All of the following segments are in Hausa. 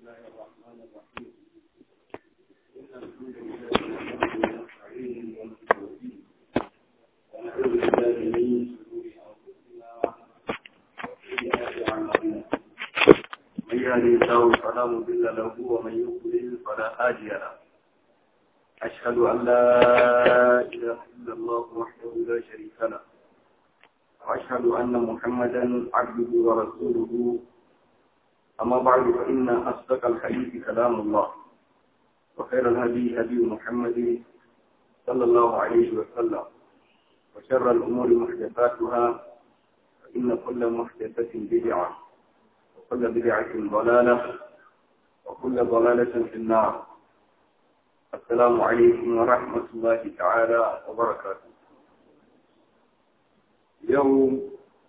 الله الرحمن الرحيم إن الحمد لله نستعينه ونستغفره ونعوذ بالله من شرور أنفسنا وسيئات أعمالنا من يهده الله فلا مضل له ومن يضلل فلا هادي له أشهد أن لا إله إلا الله وحده لا شريك له وأشهد أن محمدا عبده ورسوله أما بعد فإن أصدق الحديث كلام الله وخير الهدي هدي محمد صلى الله عليه وسلم وشر الأمور محدثاتها فإن كل محدثة بدعة وكل بدعة ضلالة وكل ضلالة في النار السلام عليكم ورحمة الله تعالى وبركاته يوم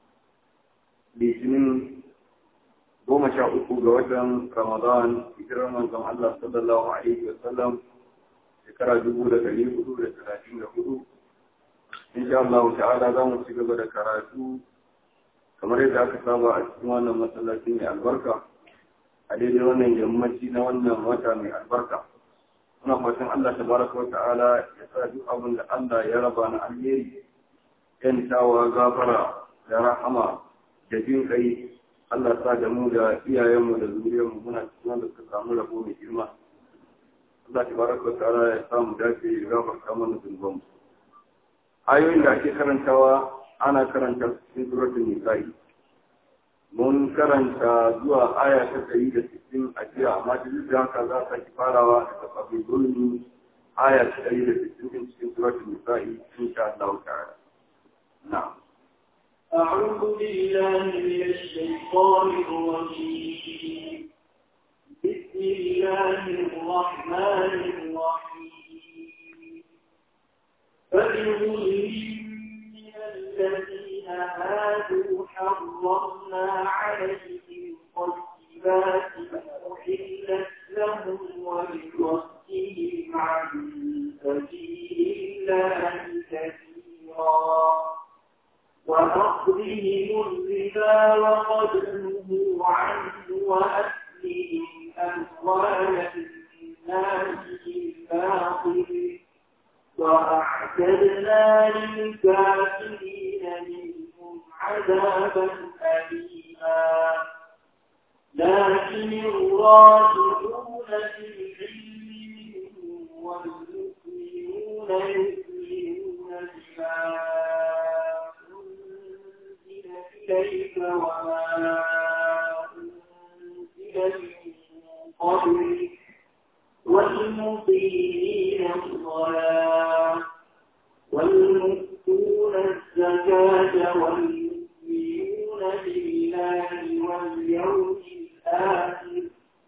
بسنين goma sha uku ga watan Ramadan hijirar manzon Allah sallallahu alaihi wa sallam shekara dubu da ɗari hudu da talatin da hudu insha Allah ta'ala za mu ci gaba da karatu kamar yadda aka saba a cikin wannan masallaci mai albarka a daidai wannan yammaci na wannan wata mai albarka muna fatan Allah tabaraka wa ta'ala ya sa duk abin da Allah ya raba na alheri yantawa gafara da rahama da jin kai Allah sa da mu da iyayenmu da zuriyarmu muna cikin wanda suka samu rabo mai girma. Allah ta baraka wa ta'ala ya samu dace ya gafarta mana zunuban mu. Ayoyin da ake karantawa ana karanta cikin suratul nisa'i. Mun karanta zuwa aya ta ɗari da sittin a jiya amma da duk da haka za a sake farawa daga kafin zulmi aya ta ɗari da sittin cikin suratul nisa'i insha Allah ta'ala. Na'am. أعوذ بالله من الشيطان الرجيم بسم الله الرحمن الرحيم فبظلم من الذين هادوا حرمنا عليهم طيبات أحلت لهم ولصدهم عن سبيل الله كثيرا وأخذهم الربا وقد نهوا عنه وأكلهم أموال الناس بالباطل وأعتدنا للكافرين منهم عذابا أليما لكن الراسخون في العلم منهم والمؤمنون يؤمنون بما إليك وما أنزل من قبلك والمقيمين الصلاة والمؤتون الزكاة والمؤمنون بالله واليوم الآخر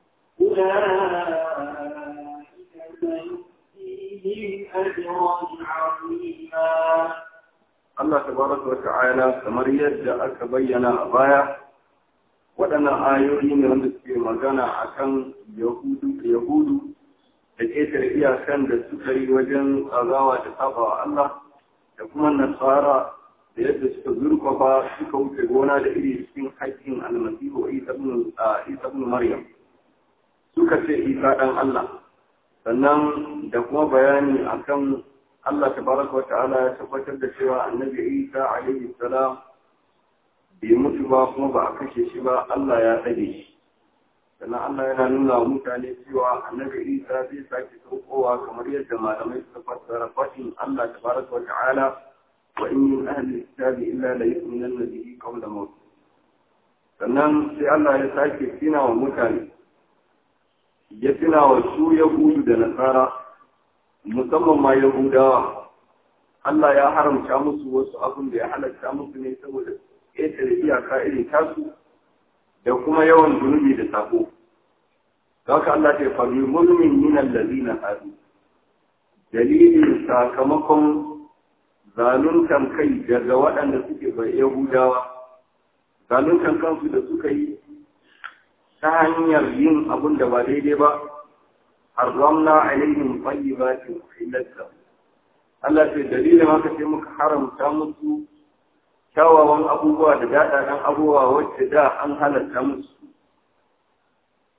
أولئك سنؤتيهم أجرا عظيما Allah tabaraka wa ta'ala kamar yadda aka bayyana a baya waɗannan ayoyi ne wanda suke magana akan yahudu yahudu da ƙetare iyakan da suka yi wajen tsagawa da saba wa Allah da kuma nasara da yadda suka zurfafa suka wuce gona da iri cikin haƙƙin almasihu isa ibn maryam suka ce isa ɗan Allah sannan da kuma bayani akan Allah tabaraka wa ta'ala ya tabbatar da cewa annabi Isa alaihi salam bai mutu ba kuma ba a kashe shi ba Allah ya tsare shi sannan Allah yana nuna wa mutane cewa annabi Isa zai sake saukowa kamar yadda malamai suka fassara faɗin Allah tabaraka wa ta'ala wa in min ahli kitabi illa la yu'minanna bihi qawla maut sannan sai Allah ya sake tina wa mutane ya tina wa su yahudu da nasara musamman ma Yahudawa, Allah ya haramta musu wasu abin da ya halatta musu ne saboda ƙetare iyaka irin tasu da kuma yawan zunubi da sako. Haka Allah ta faru mulmin minan lalina hadu. Dalilin sakamakon zaluntan kai daga waɗanda suke bai Yahudawa, zaluntan kansu da suka yi ta hanyar yin abin da ba daidai ba, حرمنا عليهم طيبات أحلت لهم Allah ce dalilin haka sai muka haramta musu kyawawan abubuwa da daɗaɗen abubuwa wacce da an halatta musu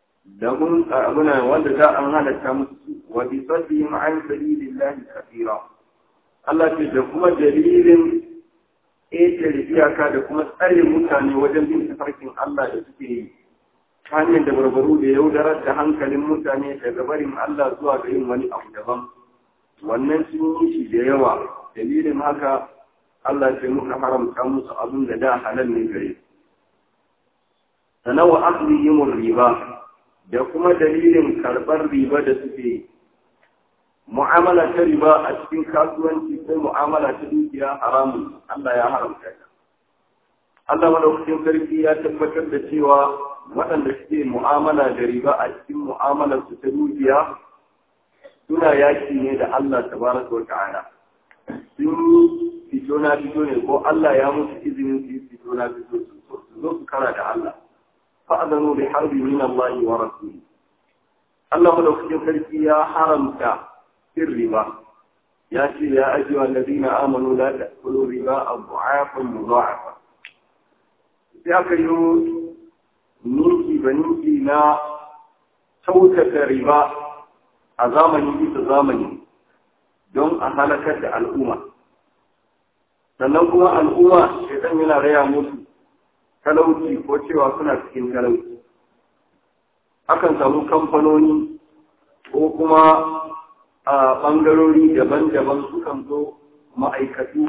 da kun abuna wanda za an halatta musu wa bi saddihim an sabilillahi kathira Allah ce da kuma dalilin ƙetare iyaka da kuma tsare mutane wajen bin tafarkin Allah da suke yi ta hanyar da barbaru da yaudarar da hankalin mutane daga barin Allah zuwa ga yin wani abu daban wannan sun yi shi da yawa dalilin haka Allah ce muka haramta musu abin da da halal ne gare sannan wa aklihimur riba da kuma dalilin karɓar riba da suke mu'amala ta riba a cikin kasuwanci ko mu'amala ta dukiya haramun Allah ya haramta ta Allah madaukakin sarki ya tabbatar da cewa waɗanda suke mu'amala da riba a cikin mu'amalar su ta dukiya suna yaki ne da Allah tabaraka wa ta'ala sun yi fito na fito ne ko Allah ya musu izinin su yi fito na fito su zo su kara da Allah fa'adanu bi harbi min Allah wa rasuli Allah madaukakin sarki ya haramta cin riba ya ce ya ajiye wa ladina amanu la ta'kulu riba adha'afan mudha'afa sai aka yi ninki ba ninki na kyautata riba a zamani bisa zamani don a halakar da al'umma sannan kuma al'umma shaitan yana raya musu talauci ko cewa suna cikin talauci akan samu kamfanoni ko kuma a ɓangarori daban-daban sukan zo ma'aikatu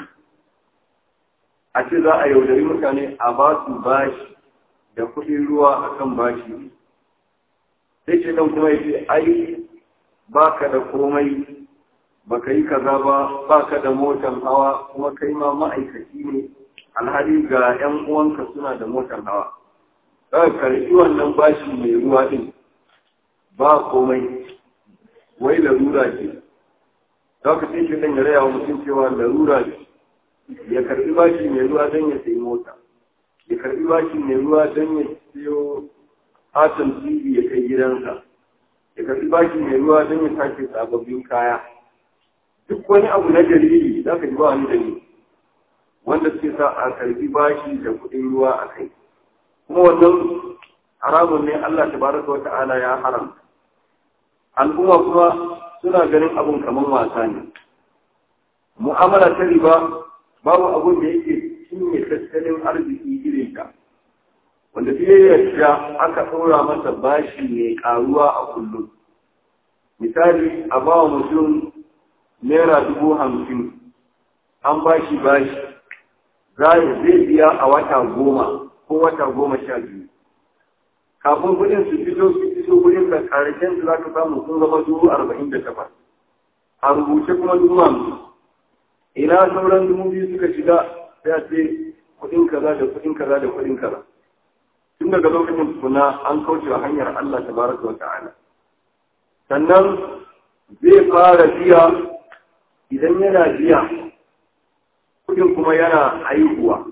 a ce za a yaudari mutane a ba su bashi da kuɗin ruwa a kan bashi sai ce dan kuma yace ai ba ka da komai ba ka yi kaza ba ba ka da motan hawa kuma kai ma ma'aikaci ne alhali ga 'yan uwanka suna da motan hawa za ka karɓi wannan bashi mai ruwa din ba komai wai larura ce za ka sai shi ɗan ya raya wa mutum cewa larura ce ya karɓi bashi mai ruwa don ya sayi mota ya karɓi bashi mai ruwa don ya siyo atom tv ya kai gidansa ya karɓi bashi mai ruwa don ya sake sababbin kaya duk wani abu na dalili za ka ji ba wani dalili wanda suke sa a karɓi bashi da kuɗin ruwa a kai kuma wannan haramun ne Allah tabaraka wa ta'ala ya haramta al'umma kuma suna ganin abun kamar wasa ne mu'amala ta riba babu abun da yake cinye tattalin arziki irin ta wanda fiye yadda aka ɗora masa bashi mai ƙaruwa a kullum misali a ba wa mutum naira dubu hamsin an bashi bashi zai biya a wata goma ko wata goma sha biyu kafin kudin su fito su fito kudin da karshen su za ka samu sun zama dubu arba'in da takwas a rubuce kuma dubu hamsin ina sauran dubu biyu suka shiga sai a ce kudin kaza da kudin kaza da kudin kaza tun daga lokacin kuna an kauce wa hanyar Allah tabaraka wa ta'ala sannan zai fara biya idan yana biya kudin kuma yana haihuwa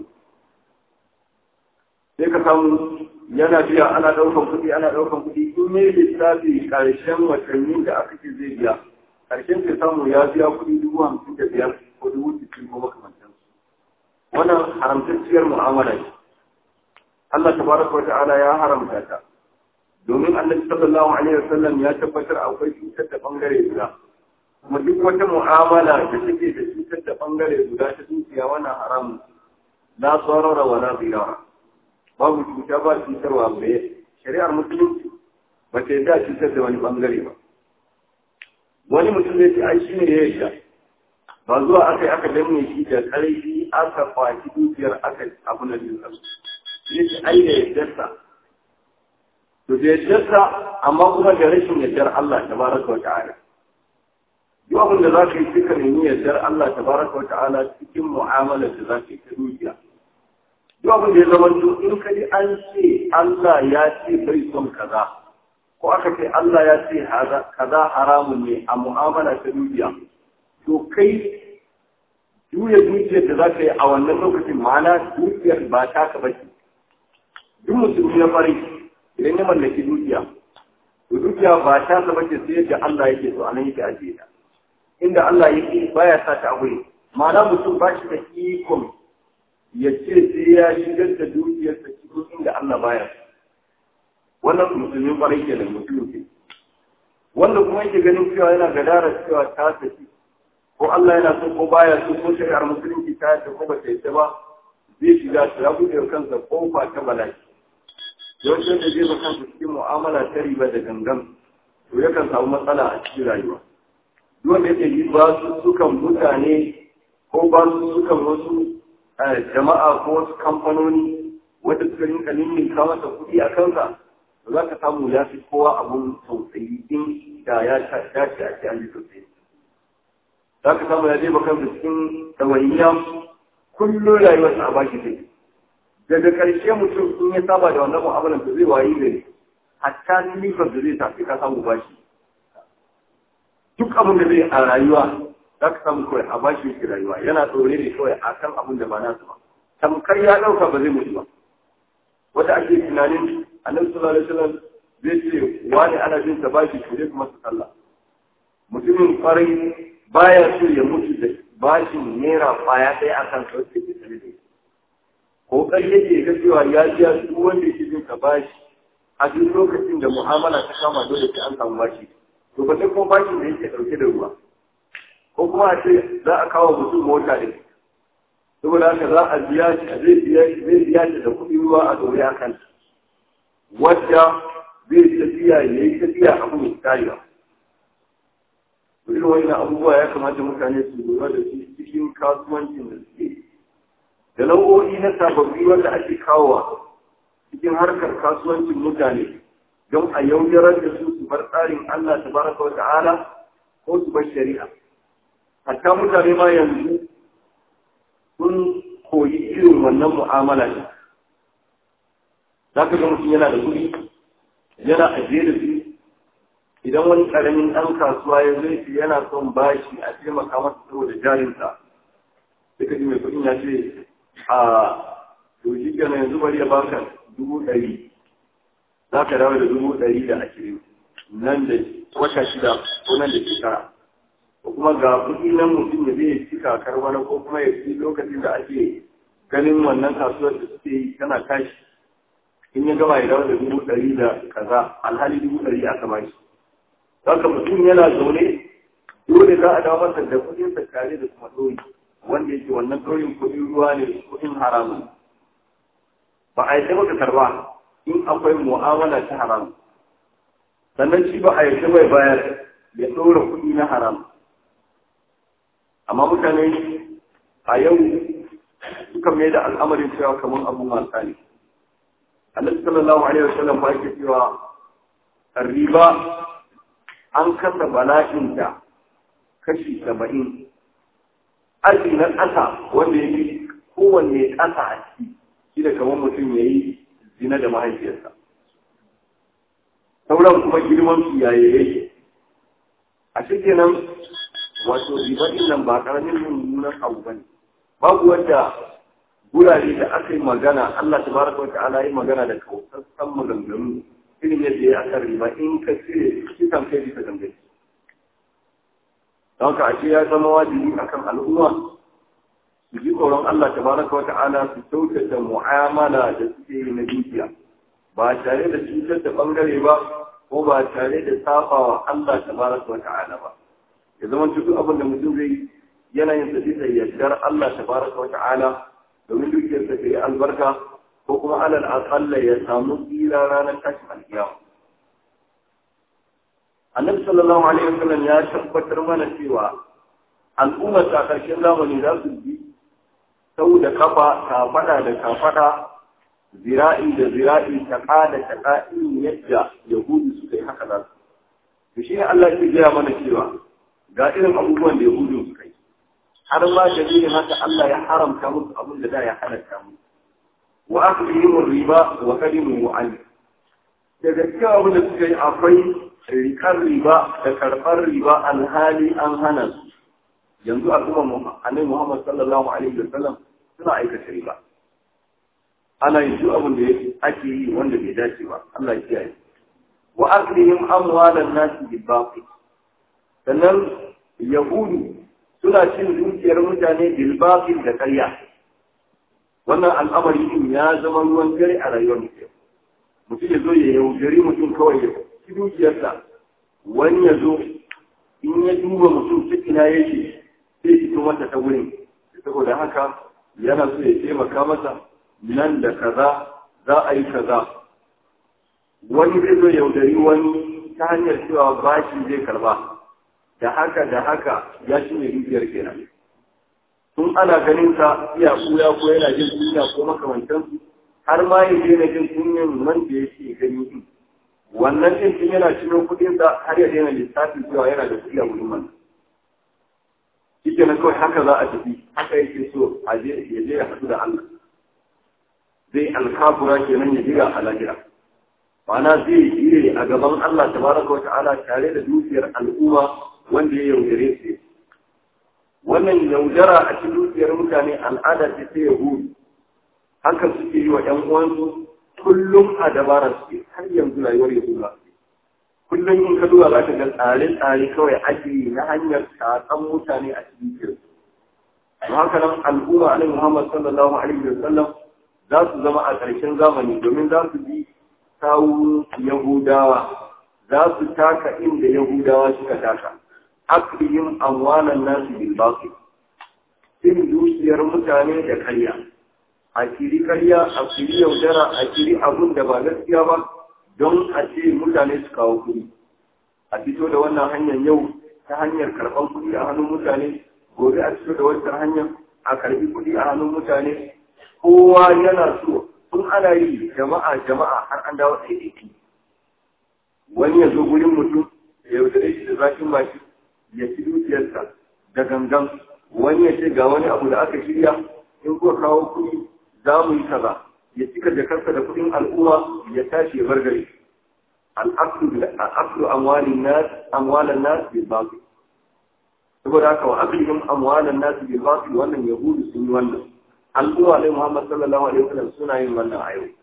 sai ka samu yana biya ana ɗaukan kuɗi ana ɗaukan kuɗi in yi lissafi ƙarshen watanni da aka ce zai biya ƙarshen sai samu ya biya kuɗi dubu hamsin da biyar ko dubu sittin ko makamantan wannan haramtacciyar mu'amala ce Allah tabaraka wa ta'ala ya haramta ta domin annabi sallallahu alaihi wasallam ya tabbatar akwai cutar da bangare guda kuma duk wata mu'amala da take da cutar da bangare guda ta dukiya wannan haramun la sarara wa la dirara babu cuta ba cutarwa bai shari'ar musulunci ba ta yadda cutar da wani bangare ba wani mutum zai ce ai shi ne ya yadda ba zuwa aka yi aka danne shi da ƙarfi aka kwaci dukiyar aka abu na biyu ya ce ai da yaddarsa to da yaddarsa amma kuma da rashin yaddar Allah tabaraka wa ta'ala duk abin da za ka yi duka nemi yaddar Allah tabaraka wa ta'ala cikin mu'amalar da za ka yi ta dukiya duk abin da ya zama in ka ji an ce Allah ya ce bai son kaza ko aka ce Allah ya ce kaza haramun ne a mu'amala ta dukiya to kai juya dukiyar da za ka yi a wannan lokacin ma'ana dukiyar ba ta ka bace duk musulmi na fari idan ya mallaki dukiya to dukiya ba ta ka bace sai yadda Allah yake so anan yake ajiye ta inda Allah yake baya sa ta a wuri ma'ana mutum ba shi da ikon ya ce sai ya shigar da dukiyarsa cikin inda Allah baya wannan musulmin kwarai ke da musulmi ke wanda kuma yake ganin cewa yana gadara cewa ta tafi ko Allah yana so ko baya so ko shari'ar musulunci ta yadda ko ba ta yadda ba zai shiga ta ya buɗe kansa kofa ta bala'i yawancin da zai baka cikin mu'amala ta riba da gangan to yakan samu matsala a cikin rayuwa duk wanda yake yi ba su sukan mutane ko ba su sukan wasu jama'a ko wasu kamfanoni wanda suka rinka ninninka masa kuɗi a kansa to za ka samu ya fi kowa abun tausayi in da ya dace a ce an ji tausayi za ka samu ya je bakan cikin ɗawainiya kullum rayuwarsa a baki take daga ƙarshe mutum in ya saba da wannan mu'amalar da zai wayi gari hatta silifar da zai tafi ka samu bashi duk abin da zai a rayuwa za ka samu kawai a bashi yake rayuwa yana tsore ne kawai a kan abin da ba nasu ba tamkar ya ɗauka ba zai mutu ba wata ake tunanin annabi sallallahu alaihi wasallam zai ce wani ana jin sa bashi to dai kuma su sallah mutumin kwarai baya so ya mutu da bashin naira kwaya ɗaya akan sa wacce ke tare da kokari yake ga cewa ya biya duk wanda yake jin ka bashi a duk lokacin da mu'amala ta kama dole sai an samu bashi to ba sai kuma bashin da yake dauke da ruwa ko kuma a ce za a kawo mutum mota ne saboda haka za a biya shi a zai biya shi zai biya shi da kuɗi ruwa a dore a kan wadda zai tafiya ya yi tafiya abu mai karewa irin wani abubuwa ya kamata mutane su lura da shi cikin kasuwancin da suke da nau'o'i na sababbi wanda ake kawowa cikin harkar kasuwancin mutane don a yaudarar da su su bar tsarin Allah ta baraka wa ta'ala ko su bar shari'a. Hatta mutane ma yanzu sun koyi irin wannan mu'amala ne. Za ka ga mutum yana da kuɗi, yana ajiye da su, idan wani ƙaramin ɗan kasuwa ya zai ce yana son bashi a taimaka masa saboda jarinsa. Sai ka ji mai kuɗin ya ce, a to shi kenan yanzu bari ya baka dubu ɗari za ka dawo da dubu ɗari da ashirin nan da wata shida ko nan da shekara ko kuma ga kuɗi nan mutum ya zai ci kakar wani ko kuma ya ci lokacin da ake ganin wannan kasuwar da suke yi tana tashi in ya gama ya dawo da dubu ɗari da kaza alhali dubu ɗari aka ba shi haka mutum yana zaune dole za a dawo masa da kuɗinsa tare da kuma ɗori wanda yake wannan ɗorin kuɗin ruwa ne kuɗin haramun ba a yi maka karba in akwai mu'amala ta haram sannan shi ba a yi bai bayar ya ɗora kuɗi na haram amma mutane a yau suka mai da al'amarin cewa kamar abun wasa ne annabi sallallahu alaihi wasallam ba yake cewa riba an kasa bala'inta kashi saba'in aji na ƙasa wanda ya fi kowanne ƙasa a ciki shi da kamar mutum ya yi zina da mahaifiyarsa sauran kuma girman su yaye yake a cikin nan wato ribaɗin nan ba ƙaramin mummunan abu ba ne babu wanda gurare da aka yi magana Allah ta baraka wata ala yi magana da kautsassan maganganu irin yadda ya aka riba in ka cire kisan kai bisa gangan don ka ashe ya zama wajibi akan al'umma su ji tsoron Allah ta baraka wa ta'ala su kyautata mu'amala da suke yi na dukiya ba tare da cutar da bangare ba ko ba tare da saba wa Allah ta baraka wa ta'ala ba ya zama duk abin da mutum zai yana yin tafi da yardar Allah ta baraka wa ta'ala domin dukiyar ta yi albarka ko kuma alal aqalla ya samu tsira ranar tashin alkiyama annabi sallallahu alaihi wasallam ya tabbatar mana cewa al'ummar ta karshen zamani za su bi sau da kafa kafada da kafada zira'i da zira'i taƙa da taƙa irin yadda yahudu suka yi haka za su to shi ne Allah ke gaya mana cewa ga irin abubuwan da yahudu suka yi har ma da zai haka Allah ya haramta musu abin da da ya halatta musu wa aklihim riba wa kalimu an daga cikin abin da suka yi akwai rikar riba da karɓar riba alhali an hana su yanzu al'umma annabi Muhammad sallallahu alaihi wa sallam suna aikata riba ana yin duk abin da ake yi wanda bai dace ba Allah ya kiyaye wa aklihim amwalan nas bil batil sannan yahudu suna cin dukiyar mutane bil batil da ƙarya wannan al'amari din ya zama ruwan dare a rayuwar mutum mutum ya zo ya yaudari mutum kawai ya ci dukiyarsa wani ya zo in ya duba mutum ta ina yake sai fito masa ta wurin saboda haka yana so ya taimaka masa nan da kaza za a yi kaza wani zai zo yaudari wani ta hanyar cewa bashi zai karba da haka da haka ya ci ne dukiyar kenan tun ana ganin sa iya kuya ko yana jin kunya ko makamantansu har ma ya daina jin kunyan man da yake gani din wannan din tun yana cino kudin sa har ya daina lissafin cewa yana da kuɗi a wurin man shike na kawai haka za a tafi haka yake so a je ya je ya haɗu da Allah zai alkafura kenan ya jira a lahira ma'ana zai jire a gaban Allah tabaraka wa ta'ala tare da dukiyar al'umma wanda ya yaudare su wannan yaudara a cikin dukiyar mutane al'ada ce ta yahudu haka suke yi wa ‘yan uwansu kullum a dabara suke har yanzu rayuwar yahudu kullum in ka duba za ka ga tsare-tsare kawai ake yi na hanyar tatsan mutane a cikin kirsu don haka nan al'umma alaihi muhammad sallallahu alaihi wa sallam za su zama a ƙarshen zamani domin za su bi kawo yahudawa za su taka inda yahudawa suka taka aklihim amwalan nasu bil batil cin dukiyar mutane da karya a kiri karya a kiri yaudara a kiri abun da ba gaskiya ba don a ce mutane su kawo kuɗi a fito da wannan hanyar yau ta hanyar karɓar kuɗi a hannun mutane gobe a fito da wancan hanyar a karɓi kuɗi a hannun mutane kowa yana so tun ana yi jama'a jama'a har an dawo ɗaiɗaiki wani ya zo gurin mutum ya yaudare shi da zafin baki ya ci dukiyarsa da gangan wani ya ce ga wani abu da aka shirya in kuka kawo kuɗi za mu yi kaza ya cika jakarsa da kuɗin al'umma ya tashi ya bar gari al'aqlu amwalin nas amwalan nas bil batil saboda haka wa aqlihim amwalan nas bil batil wannan yahudu sun yi wannan al'umma ne Muhammad sallallahu alaihi wasallam suna yin wannan a yau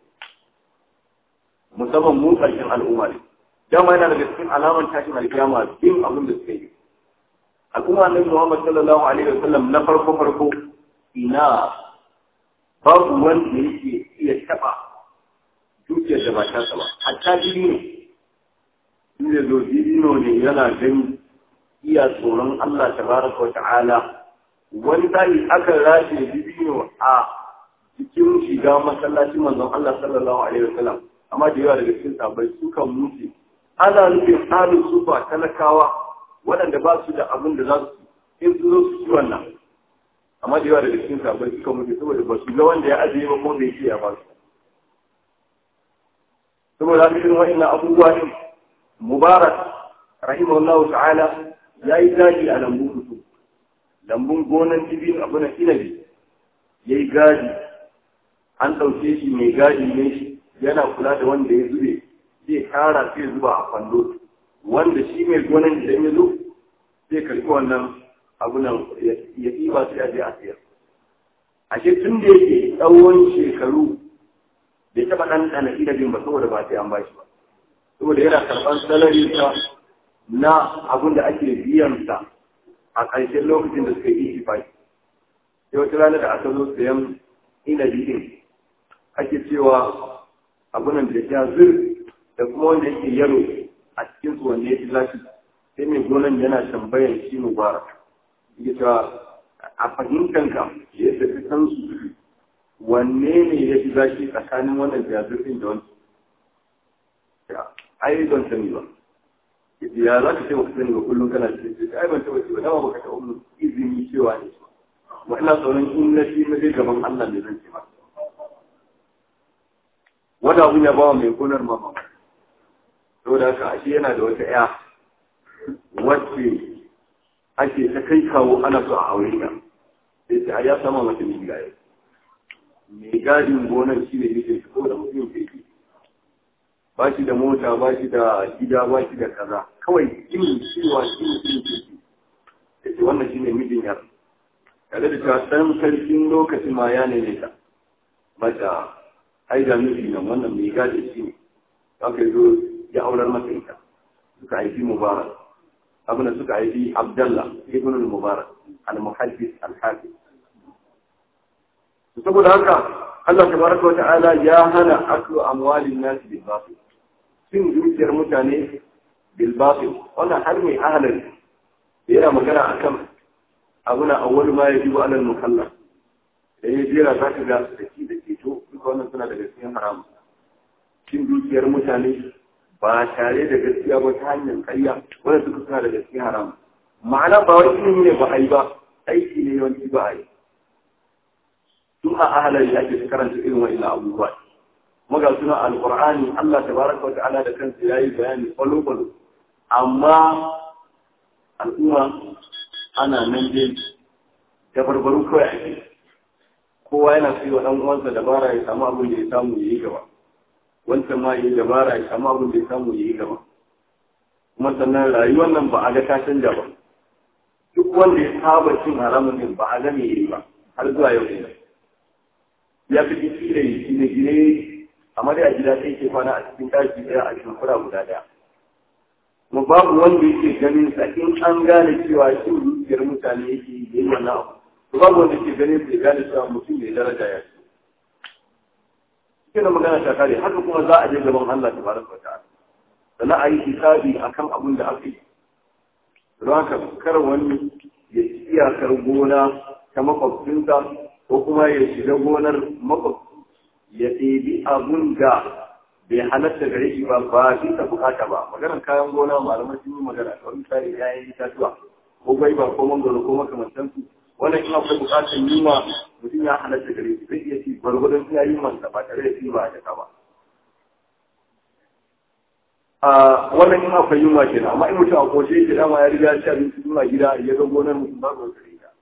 musamman mu ƙarshen al'umma ne dama yana daga cikin alamar tashin alkiyama bin abin da suka yi al'umma ne Muhammad sallallahu alaihi wasallam na farko farko ina babu wanda yake iya taba dukiyar da ba ta ba hatta jini ne inda zo dino ne yana gani iya tsoron Allah tabaraka wa ta'ala wani tsari aka rashe dino a cikin shiga masallacin manzon Allah sallallahu alaihi wasallam amma da yawa daga cikin sabai sukan mutu ana nufin halin su ba talakawa waɗanda ba su da abin da za su in su zo su ci wannan amma da yawa daga cikin sabai suka mutu saboda ba su ga wanda ya ajiye ba ko bai iya ba su saboda haka irin wa'annan abubuwa ne mubarak rahimahullahu ta'ala ya yi gadi a lambun mutu lambun gonan dibin abu na inabi ya yi gadi an ɗauke shi mai gadi ne shi yana kula da wanda ya zube zai kara sai zuba a kwando wanda shi mai gonan idan ya zo zai karɓi wannan abu nan ya ɗiba sai a je a siyar ashe tun da yake tsawon shekaru bai taɓa ɗanɗana inabin ba saboda ba sai an bashi ba saboda yana karɓar salari ta na abin da ake biyan sa a ƙarshen lokacin da suka yi ifai sai wata rana da aka zo sayan inabi din ake cewa abunan da ya zir da kuma wanda yake yaro a cikin su wanda ya fi lafi sai mai gonan yana tambayan shi mubarak yake cewa a fahimtanka yadda ka san su wanne ne ya fi zafi tsakanin wannan jazirfin da wancan ai ban sani ba ya za ka ce baka sani ba kullum kana cikin ai ban taɓa ce ba dama baka taɓa mun izini cewa ne wa ina tsoron in na shi na je gaban Allah ne zan ce ba wani abun ya bawa mai gonar mama saboda haka ashe yana da wata ya wacce ake ta kai kawo ana so a aure ta sai ta ya sama mata mai gaya mai gadin gonar shi ne yake ko da mutum ke yi ba shi da mota ba shi da gida ba shi da kaza kawai jin cewa shi ne shi ne da ce wannan shi ne mijin yar tare da cewa ɗan sarkin lokacin ma ya ne ta mata ai da miji nan wannan mai gadi shi ne aka yi zo ya aurar masa ita suka haifi mubarak abin da suka haifi abdallah ibn al-mubarak al-muhaddis al-hafiz saboda haka Allah tabaraka wa ta'ala ya hana aklu amwalin nas bil batil cin dukiyar mutane bil batil wannan har mai ahalin yana magana akan abuna awwal ma yajibu alal mukallaf da ya jera za ka ga da ki da ceto duka wannan suna daga cikin haram cin dukiyar mutane ba tare da gaskiya ba ta hanyar karya wanda suka suna daga cikin haram ma'ana ba wani ilimi ne ba a yi ba aiki ne yawanci ba a yi tun a ahalar ya ake karanta irin wa'in abubuwa maga suna alqur'ani Allah tabaraka wa ta'ala da kansa yayi bayani kwallo kwallo amma al'umma ana nan dai da barbaru kawai ake kowa yana so wa dan uwansa dabara ya samu abin da ya samu yayi gaba wancan ma yayi dabara ya samu abin da ya samu yayi gaba kuma sannan rayuwar nan ba a ga ta canja ba duk wanda ya saba cin haramun din ba a ga me yayi ba har zuwa yau ne ya fi jiki da gine-gine amma dai a gida sai ke kwana a cikin ɗaki ɗaya a shimfura guda ɗaya. Kuma babu wanda yake ganin sa in an gane cewa shi zuciyar mutane yake yi wannan abu. To babu wanda yake ganin sa ya gane cewa mutum mai daraja ya ce. Cikin da magana ta kare haka kuma za a je gaban Allah ta baraka wa ta'ala. Sannan a yi hisabi akan abin da aka yi. Don haka kar wani ya ci iyakar gona ta makwabcinsa ko kuma ya shiga gonar makwabci ya ɗebi abun da bai halatta gare shi ba ba bisa bukata ba maganar kayan gona malamai sun yi magana kawai misali yayin itatuwa ko gwaiba ko mangoro ko makamantansu wannan in akwai bukatar yunwa mutum ya halatta gare shi zai iya ci gwargwadon ya yi masa ba tare da ci ba a jaka ba a wannan in akwai yunwa kenan amma in mutum a koshe yake dama ya riga ya ci abinci zuwa gida ya ga gonar mutum ba su gare ta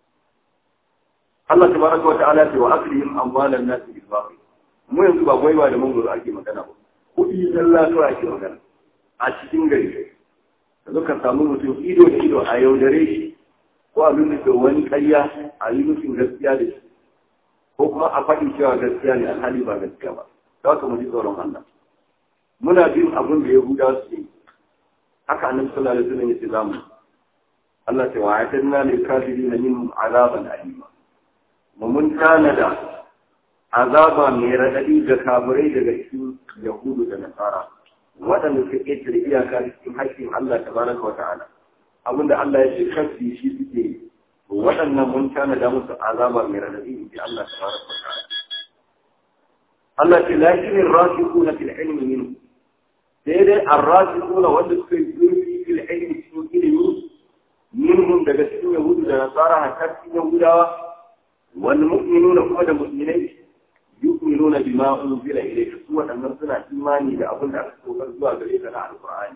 Allah tabaraka wa ta'ala ce wa aklihim amwalan nas bil batil mu yanzu ba gwaiwa da mangoro ake magana ba kuɗi zalla kawai ake magana a cikin gari ka zo ka samu mutum ido da ido a yaudare shi ko a nuna da wani ƙarya a yi nufin gaskiya da shi ko kuma a faɗi cewa gaskiya ne alhali ba gaskiya ba za ka mu ji tsoron Allah muna bin abin da Yahuda su yi haka annabi sallallahu alaihi wasallam yace zamu Allah ta wa'atanna lil kafirin min azaban alima mun tanada azaba mai raɗaɗi ga kafirai daga cikin yahudu da nasara waɗanda suka ƙetare iyaka cikin haƙƙin Allah tabaraka wa ta'ala abinda Allah ya ce kafi shi suke yi waɗannan mun tanada musu azaba mai raɗaɗi in ji Allah tabaraka wa ta'ala Allah ce lakinin rasikuna fil ilmi minhu sai dai arrasikuna wanda suka yi zurfi fil ilmi cikin ilimi minhum daga cikin yahudu da nasara hatta cikin yahudawa والمؤمنون كما المؤمنين يؤمنون بما أنزل إليك سوى أن نزل إيماني لأظن أكثر zuwa gare ka na القرآن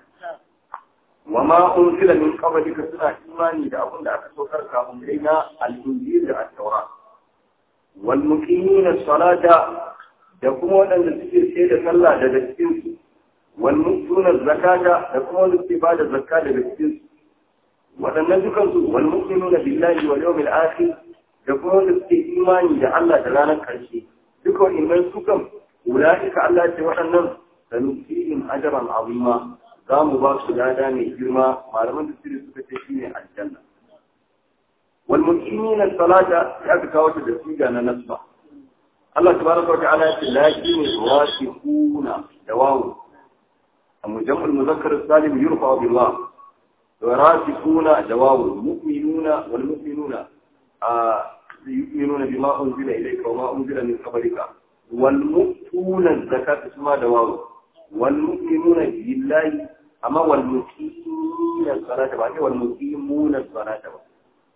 وما أنزل من قبلك سنة إيماني لأظن أكثر كهم إلينا الإنجيل التوراة والمقيمين الصلاة يقومون أن تسير سيدة صلى لدى والمؤتون الزكاة يقومون استفادة الزكاة لدى waɗannan dukansu wal mu'minuna billahi wal yawmil akhir da kuma wanda suke imani da Allah da ranar ƙarshe duka wa'innan su kan ulaika Allah ce waɗannan sanusihim ajran azima za mu ba su lada mai girma malaman da sirri suka ce shine aljanna wal muqimina salata ya ka kawo ta da siga na nasba Allah tabaraka wa ta'ala ya ce lakin wasiquna da wawu amma jam'ul muzakkar salim yurfa billah وراسخون جواب المؤمنون والمؤمنون آه يؤمنون بما أنزل إليك وما أنزل من قبلك والمؤتون الزكاة اسمها جواب والمؤمنون بالله أما والمقيمين الصلاة بعد والمقيمون الصلاة بعد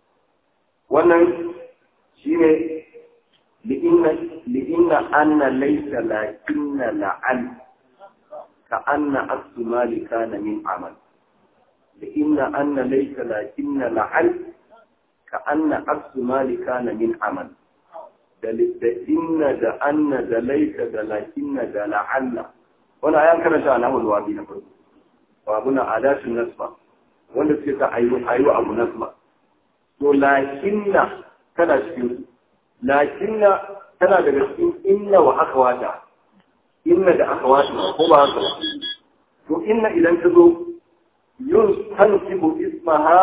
wannan shine li'inna li'inna anna laysa lakinna la'al ka anna aksu mali kana min amal لإن أن ليس لكن لعل كأن عكس مال كان من عمل da inna da anna da laita da lakinna da la'alla wani ayan karanta a namun wabi na farko wa abuna adatun nasba wanda suke ta ayu ayu abu nasba to lakinna tana cikin lakinna tana daga cikin inna wa akhawata inna da akhawata ko ba haka ba to inna idan ta zo تنصب اسمها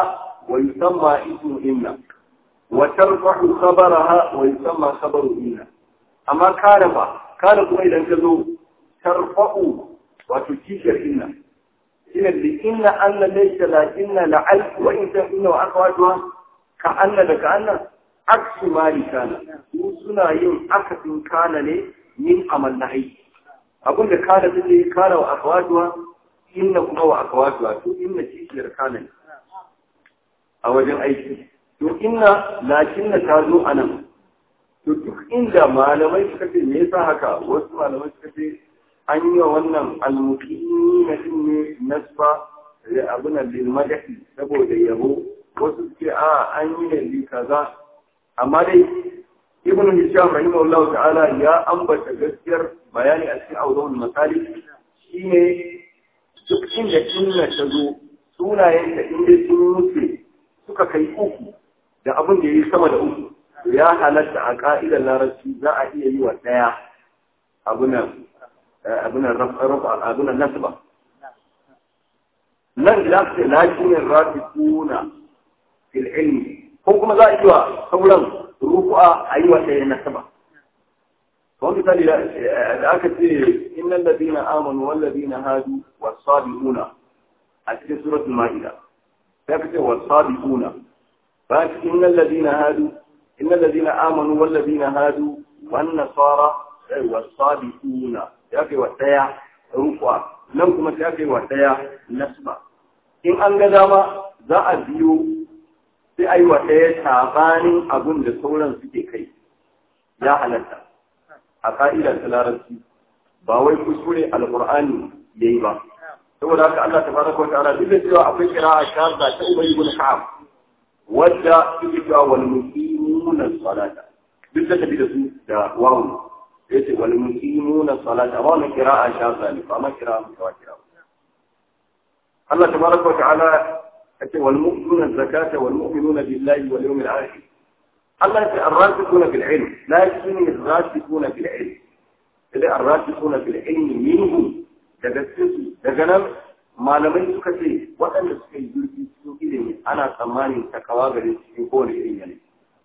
ويسمى اسم إن وترفع خبرها ويسمى خبر إن amma kana ba kana kuma idan ka zo tarfa'u wato kishiyar inna shine da inna anna laysa la inna la al wa in ta inna wa akhawatuha ka anna da ka anna aksu mali kana su suna yin akasin kana ne min amal nahi abin da kana take kana wa akhawatuha inna kuma wa akhawatuha to inna kishiyar kana ne a wajen aiki to inna lakinna ta zo anan to duk inda malamai suka ce me yasa haka wasu malamai suka ce an yi wa wannan almuqimi na ne nasba da abuna lil madahi saboda yabo wasu suke a an yi ne li kaza amma dai ibnu hisham rahimahullahu ta'ala ya ambata gaskiyar bayani a cikin awdawul masali shine duk inda inna ta zo sunayen da inda sun wuce suka kai uku da abin da yayi sama da uku ya halatta a ka'idar larabci za a iya yi wa ɗaya abunan abunan nasba nan da ce lakinin rafikuna fil ilmi ko kuma za a yi wa sauran ruku'a a yi wa ɗaya nasba kawai misali da aka ce innal ladina amanu wal ladina hadu was sabiquna a cikin suratul ma'ida sai aka ce was sabiquna ba innal ladina hadu إن الذين آمنوا والذين هادوا والنصارى والصابئون يأكي وتيا رفع لم كما يأكي وتيا نسبة إن أنقذ ما ذا أبيو sai a yi wa ɗaya sabanin abin da sauran suke kai ya halatta a ka'idar ta larabci ba wai kuskure alƙur'ani ya yi ba saboda haka Allah ta fara wa ta'ala duk da cewa akwai kira a shahada ta ubayi ibn ka'ab wadda suke cewa wal muqimuna salata duk da tafi da su da wawu yace wal muqimuna salata ba wannan qira'a shaza ne ba ma qira'a mutawatir Allah tabaraka wa ta'ala yace wal mu'minuna zakata wal mu'minuna billahi wal yawmil akhir Allah yace ar-rasikuna fil ilm la yakunu ar-rasikuna fil ilm idan ar-rasikuna fil ilm minhum daga cikin daga nan malamai suka ce waɗanda suka yi zurfi cikin ilimi ana tsammanin takawa gare cikin kowane irin yanayi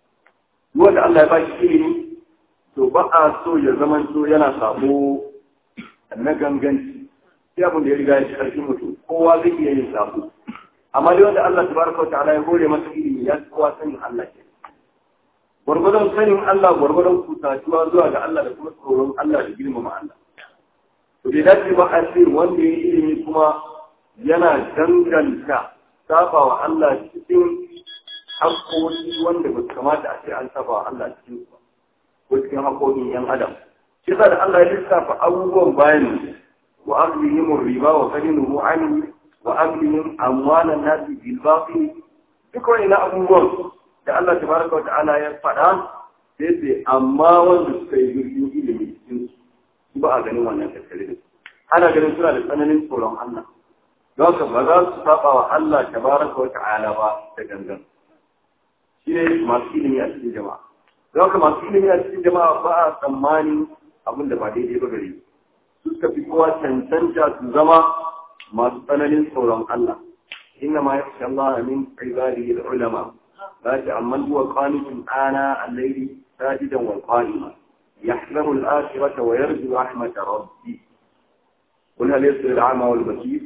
wanda Allah ya ba shi ilimi to ba a so ya zama so yana sabo na ganganci sai abin da ya riga ya ci ƙarfin mutum kowa zai iya yin sabo amma dai wanda Allah tabaraka wa ta'ala ya hore masa ilimi ya kowa sanin Allah ke gwargwadon sanin Allah gwargwadon kusatuwa zuwa ga Allah da kuma tsoron Allah da girmama Allah to bai dace ba a ce wanda ya ilimi kuma yana danganta saba wa Allah cikin haƙoƙi wanda ba su kamata a ce an saba wa Allah cikin su ko cikin haƙoƙin ‘yan adam. Shi da Allah ya lissafa abubuwan bayan wa aklihim riba wa kalinuhu anhu wa aklihim amwalan nasi bil batil duk wani na abubuwan da Allah tabaraka wa ta'ala ya faɗa sai sai amma wanda suka yi zurfin ilimi cikin su ba a ganin wannan tattare da su ana ganin suna da tsananin tsoron Allah don haka ba za su saba wa Allah tabaraka wa ta'ala ba da gangan shi ne masu ilimi a cikin jama'a don haka masu ilimi a cikin jama'a ba a tsammanin abin da ba daidai ba gare su suka fi kowa cancanta su zama masu tsananin tsoron Allah inna ma yakhsha Allah min ibadihi al-ulama la ta'amman huwa qanitun ana al-layli sajidan wal qanima yahzaru al-akhirata wa yarju rahmat rabbi قل هل يستوي الأعمى والبصير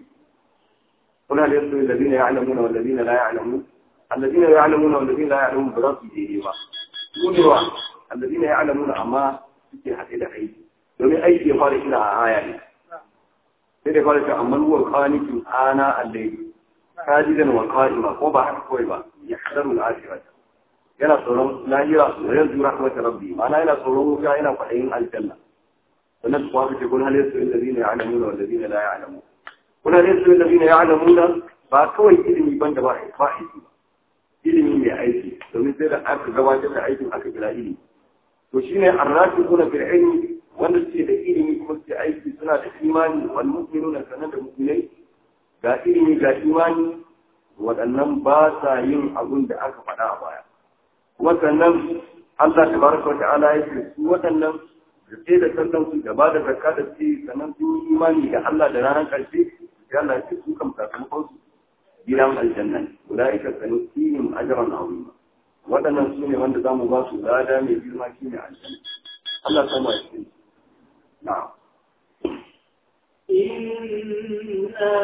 قل هل يستوي الذين يعلمون والذين لا يعلمون الذين يعلمون والذين لا يعلمون براسه ديما سونوا الذين يعلمون أما suke haɗe da aiki domin aiki ya fara ina a aya ne sai da fara ta amma ruwan kwanikin ana allai kajidan wa qa'ima ko ba haka kawai ba ya hadaru al-akhirat yana tsoron lahira wa yanzu rahmat rabbi ma'ana yana tsoron wuta yana kwaɗayin aljanna sannan kuwa ka ce kun hal yasu alladhina ya'lamuna wal ladina la ya'lamun kun hal yasu alladhina ya'lamuna ba kawai ilimi banda ba ba aiki ba ilimi mai aiki domin sai da aka gabatar da aikin aka kira ilimi to shine arrafiquna fil ilmi wanda suke da ilimi kuma suke aiki suna da imani wal mu'minuna sanan da mu'minai ga ilimi ga imani waɗannan ba sa yin abun da aka faɗa a baya kuma sannan Allah tabaraka wa ta'ala ya ce su waɗannan da sai da sallan su da ba da zakka da su sannan sun yi imani da Allah da ranar ƙarshe ya Allah ya ce su kam sakamakon su gidan aljanna ulaika sanusihim ajran azima waɗannan su ne wanda za mu ba su lada mai girma shi ne aljanna Allah ta mai shi na'am إنا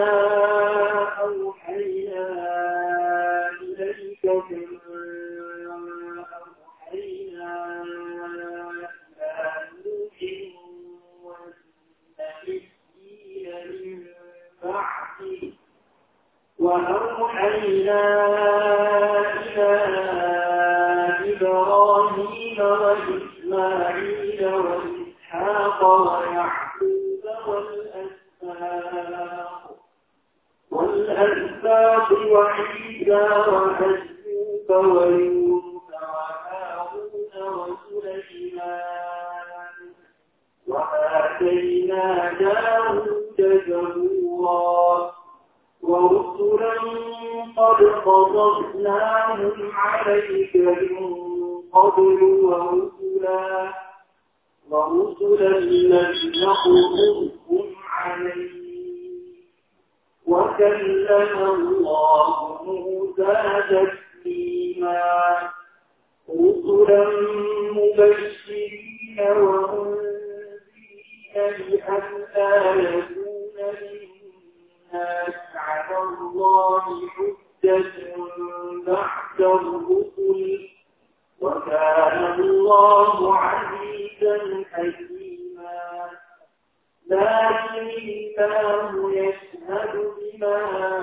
أوحينا إليك كما أوحينا إلى نوح والنبيين من بعده وأوحينا إلى إبراهيم وإسماعيل وإسحاق ويعقوب والأسباط والأسباط وعيسى وأيوب ويوسف وهارون وسليمان وآتينا داود زبورا ورسلا قد قصصناهم عليك من قبل ورسلا ورسلا لم نقصصهم عليك وكلم الله موسى تكليما رسلا مبشرين ومنذرين لئلا يكون للناس على الله حجة بعد الرسل وكان الله عزيزا حكيما لكن الله يشهد بما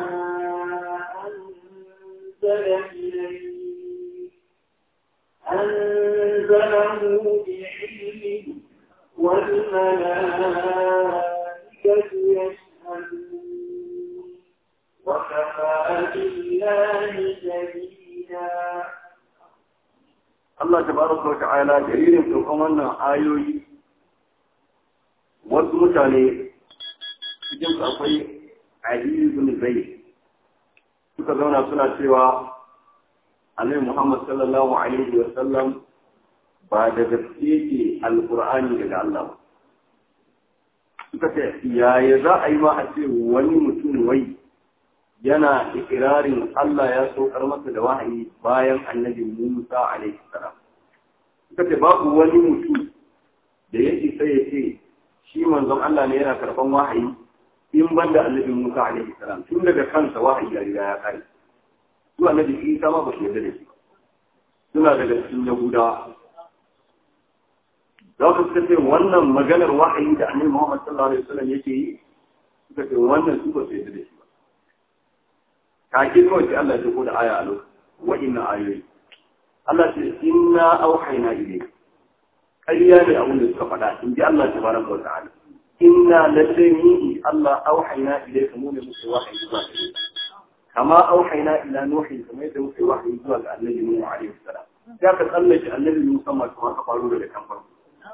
أنزل إليك أنزله بعلمه والملائكة يشهدون وكفى بالله شهيدا Allah tabaraka wa ta'ala dalilin saukan wannan ayoyi wasu mutane cikin su akwai Ali ibn Zayd suka zauna suna cewa Annabi Muhammad sallallahu alaihi wa sallam ba da gaske ke alqur'ani daga Allah ba suka ce yaya za a yi ma a ce wani mutum wai yana ikirarin Allah ya saukar masa da wahayi bayan annabi Musa alaihi salam. Suka ce babu wani mutum da ya isa ya ce shi manzon Allah ne yana karɓan wahayi in ban da annabi Musa alaihi salam tun daga kansa wahayi ya riga ya kai. Su annabi Isa ma ba su yarda da shi. Suna daga cikin Yahudawa. Za su suka ce wannan maganar wahayi da annabi Muhammad sallallahu alaihi wasallam yake yi suka ce wannan su ba su yarda da shi. kake kawai sai Allah ya ko da aya a lokacin wa'inna ayoyi Allah ce inna auhayna ilayk ƙarya ne abin da suka faɗa in ji Allah tabaraka wa ta'ala inna lalle ni Allah auhayna ilayka mu ne muke wahayi zuwa gare kama auhayna ila nuhi kamar yadda muke wahayi zuwa ga annabi Nuhu alaihi salam ya ka tsallake annabi Musa ma kuma ka faru daga kan farko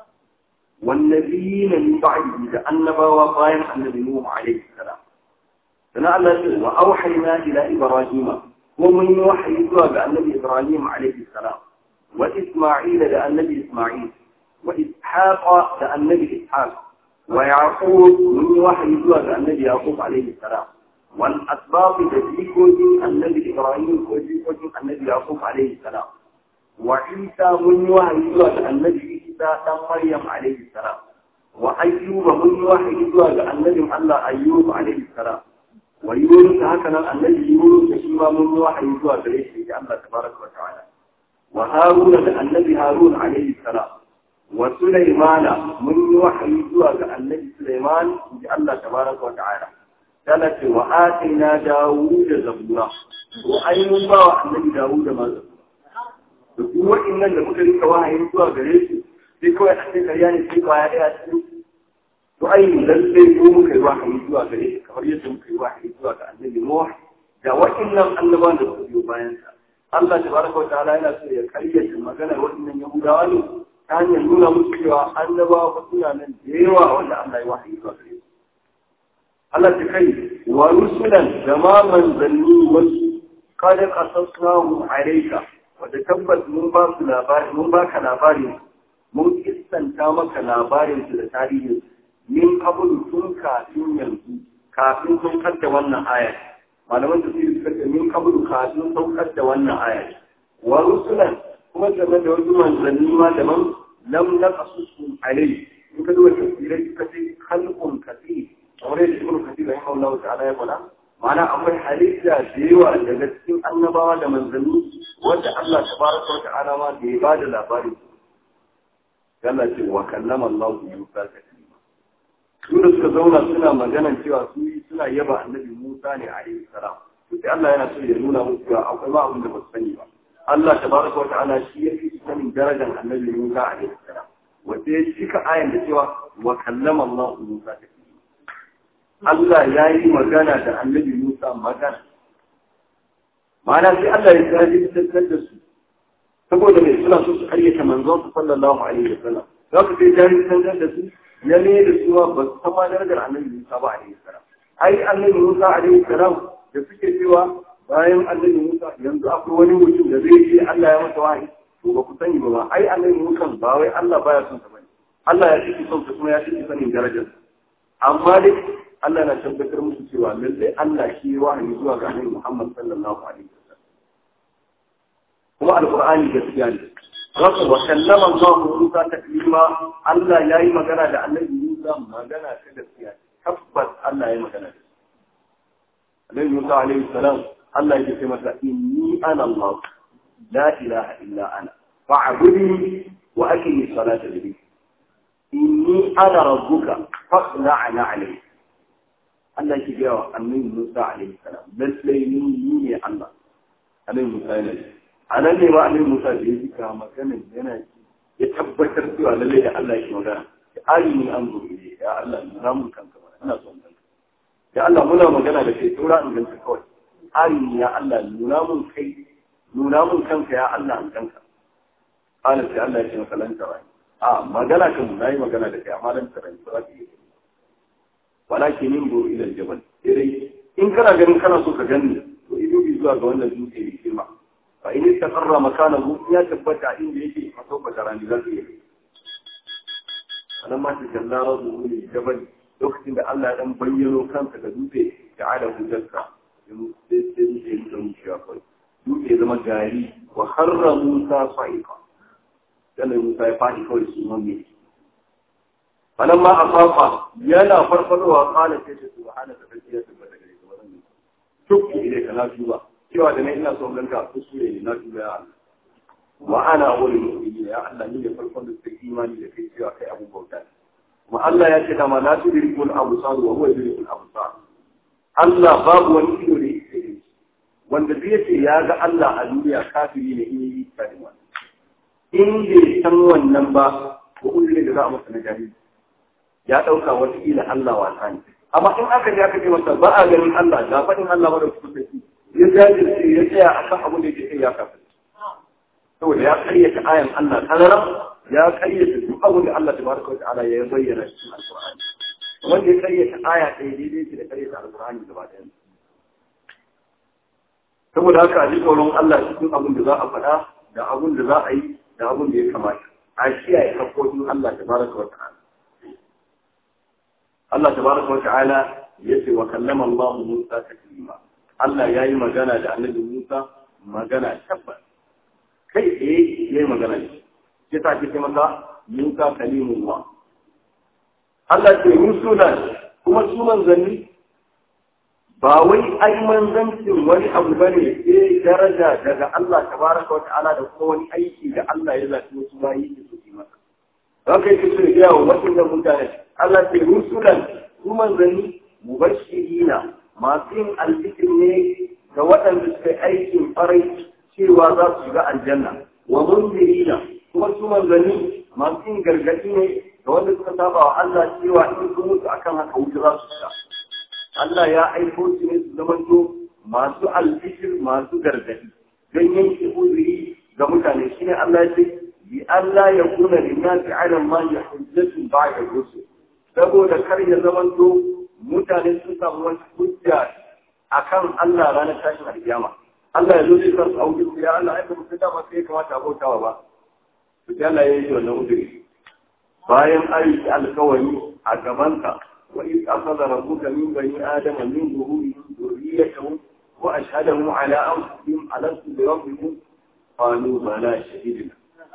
والنبيين من بعده da annabawa bayan annabi Nuhu alaihi salam sana Allah ce wa auhayna ila ibrahima ko mun yi wahayi zuwa ga annabi ibrahim alaihi salam wa isma'il da annabi isma'il wa ishaq da annabi ishaq wa yaqub mun yi wahayi zuwa ga annabi yaqub alaihi salam wal asbab da jikokin annabi ibrahim ko jikokin annabi yaqub alaihi salam wa isa mun yi wahayi zuwa ga annabi isa dan maryam alaihi salam wa ayyuba mun yi wahayi zuwa ga annabin Allah ayyub alaihi salam wa yunus haka nan annabi yunus da shi ma mun yi wahayi zuwa gare shi da Allah tabaraka wa ta'ala wa haruna da annabi harun alaihi salam wa sulaimana mun yi wahayi zuwa ga annabi sulaiman da Allah tabaraka wa ta'ala dala ce wa atina dawud da zabura ko ai mun ba wa annabi dawud da ma zabura da duk wa'annan da muka rika wahayi zuwa gare su sai kawai a cikin karya ne sai kwaya ɗaya cikin to ai lallai ko muka yi wahayi zuwa gare shi kamar yadda muka yi wahayi zuwa ga annabi Nuh da wa'annan annabawan da suka biyo bayan sa Allah tabaraka wa ta'ala yana so ya karyata maganar wa'annan Yahudawa ne ta hanyar nuna musu cewa annabawa ba suna nan da yawa wanda Allah ya wahayi zuwa gare su Allah ta kai wa rusulan da ma manzanni wasu kada qasasnahu alayka wanda tabbas mun ba su labari mun baka labarin mun kissanta maka labarin su da tarihin min kabulu tun kafin yanzu kafin saukar da wannan aya malaman da suke suka ce min kabulu kafin saukar da wannan aya wa rusulan kuma game da wasu manzanni ma daban lam naqasusum alayhi in ka duba tafsirai suka ce khalqun kathir kamar yadda ibnu kathir rahimahullahu ta'ala ya faɗa ma'ana akwai halitta da yawa daga cikin annabawa da manzanni wanda Allah tabaraka wa ta'ala ma da ya bada labari Allah ce wa kallama Allah Musa taklima su da suka zauna suna magana cewa su suna yaba annabi Musa ne alaihi salam to sai Allah yana so ya nuna musu cewa akwai ma abin da ba su sani ba Allah tabaraka wa ta'ala shi ya fi sanin darajar annabi Musa alaihi salam wanda ya cika ayan da cewa wa kallama Allah Musa taklima Allah ya yi magana da annabi Musa magana ma'ana sai Allah ya jajirtar da su saboda mai suna so su karyata manzon su sallallahu alaihi wa sallam za ku sai jajirtar da su ya ne da su ba su san ma darajar annabi Musa ba alaihi salam ai annabi Musa alaihi salam da suke cewa bayan annabi Musa yanzu akwai wani mutum da zai ce Allah ya masa wahayi to ba ku sani ba ba ai annabi Musa ba wai Allah baya son sa bane Allah ya ciki son sa kuma ya ciki sanin darajar amma dai Allah na tabbatar musu cewa lallai Allah shi wahayi zuwa ga annabi Muhammad sallallahu alaihi wasallam kuma alqur'ani gaskiya ne Rasul wa kallama Allah Musa taklima Allah yayi magana da annabi Musa magana ta gaskiya tabbas Allah yayi magana da Annabi Musa alaihi salam Allah ya ce masa inni ana Allah la ilaha illa ana fa'budni wa aqimi salata li inni ana rabbuka fa'la'na alayhi Allah ke gaya wa annabi Musa alaihi salam lallai ni ni ne Allah annabi Musa yana ji a nan ne ma annabi Musa da ya jika maganin yana ji ya tabbatar cewa lallai da Allah ke magana ya ari ni an zo ne ya Allah nuna mun kanka ba ina son kanka ya Allah muna magana da kai tura in ganka kawai ari ni ya Allah nuna mun kai nuna mun kanka ya Allah an kanka kana sai Allah ya ce maka lan tarani a magana kan na yi magana da kai amma lan tarani ba za ka yi walakin yin buru ilal jabal dai in kana ganin kana so ka gani to ido bi zuwa ga wannan dutse ne kima fa in istaqarra makanahu ya tabbata inda yake a sauka tarani zai yi anan ma ta jalla rabbu lil jabal lokacin da Allah ya dan bayyano kansa ga dutse da ala hujjarka in sai sai dutse ya zama shi akwai dutse ya zama gari wa harra musa sa'iqa dan musa ya fadi kawai su mamme فلما أصاب يلا فرفضوا وقال كيف سبحانك تجيئة بدك شك إليك لا توبة cewa da na ina son ganka kuskure ne na tuba ya Allah wa ana wani mu'mini ya Allah ni ne farkon da suka imani da kai cewa kai abu bauta kuma Allah ya ce da ma la tudrikul absar wa huwa yudrikul absar Allah babu wani ido da yake wanda zai ce ya ga Allah a duniya kafiri ne in yi tsarin wannan in bai san wannan ba ko uzuri da za a masa na jahili ya ɗauka wataƙila Allah wasa ne. Amma in aka je aka ce masa ba a ganin Allah ga faɗin Allah ba da su saki ya jajirce ya tsaya a kan abin da yake kai ya kafa. Saboda ya karyata ayan Allah kanaran ya karyata duk abin da Allah tabaraka wa ta'ala ya bayyana cikin Alƙur'ani. Wanda ya karyata aya ɗaya daidai ce da karyata Alƙur'ani gaba ɗaya. Saboda haka a ji tsoron Allah cikin abin da za a faɗa da abin da za a yi da abin da ya kamata. A kiyaye haƙƙoƙin Allah tabaraka wa ta'ala. Allah tabaraka wa ta'ala yace wa kallama Allah Musa taklima Allah yayi magana da Annabi Musa magana tabbas kai eh yayi magana ne sai ta ce masa Musa kalimullah Allah ce rusula kuma su manzanni ba wai ai manzancin wani abu bane sai daraja daga Allah tabaraka wa ta'ala da kuma wani aiki da Allah ya zaci wasu bayi su yi masa Haka yake so ya wa waɗannan mutane Allah ce rusulan su manzanni mubashirina masu yin alfikir ne ga waɗanda suka yi aikin farai cewa za su shiga aljanna wa munzirina kuma su manzanni masu yin gargaɗi ne ga wanda suka saba wa Allah cewa in sun mutu akan haka wuce za su shiga Allah ya aiko su ne su zamanto masu alfikir masu gargaɗi don yanke uzuri ga mutane shine Allah ya ce bi Allah ya kuna linnasi ala ma ya hujjatu ba'da rusul saboda kar ya zamanto mutane sun samu wani hujja akan Allah ranar tashin alkiyama Allah ya zo zai san auki ya Allah ai ba mu dama sai kamata a bautawa ba to sai Allah ya yi wannan uzuri bayan ayi alkawari a gabanka wa iz akhadha rabbuka min bani adama min zuhurihim dhurriyyatahum wa ashhadahum ala anfusihim alastu bi rabbikum qalu bala shahidna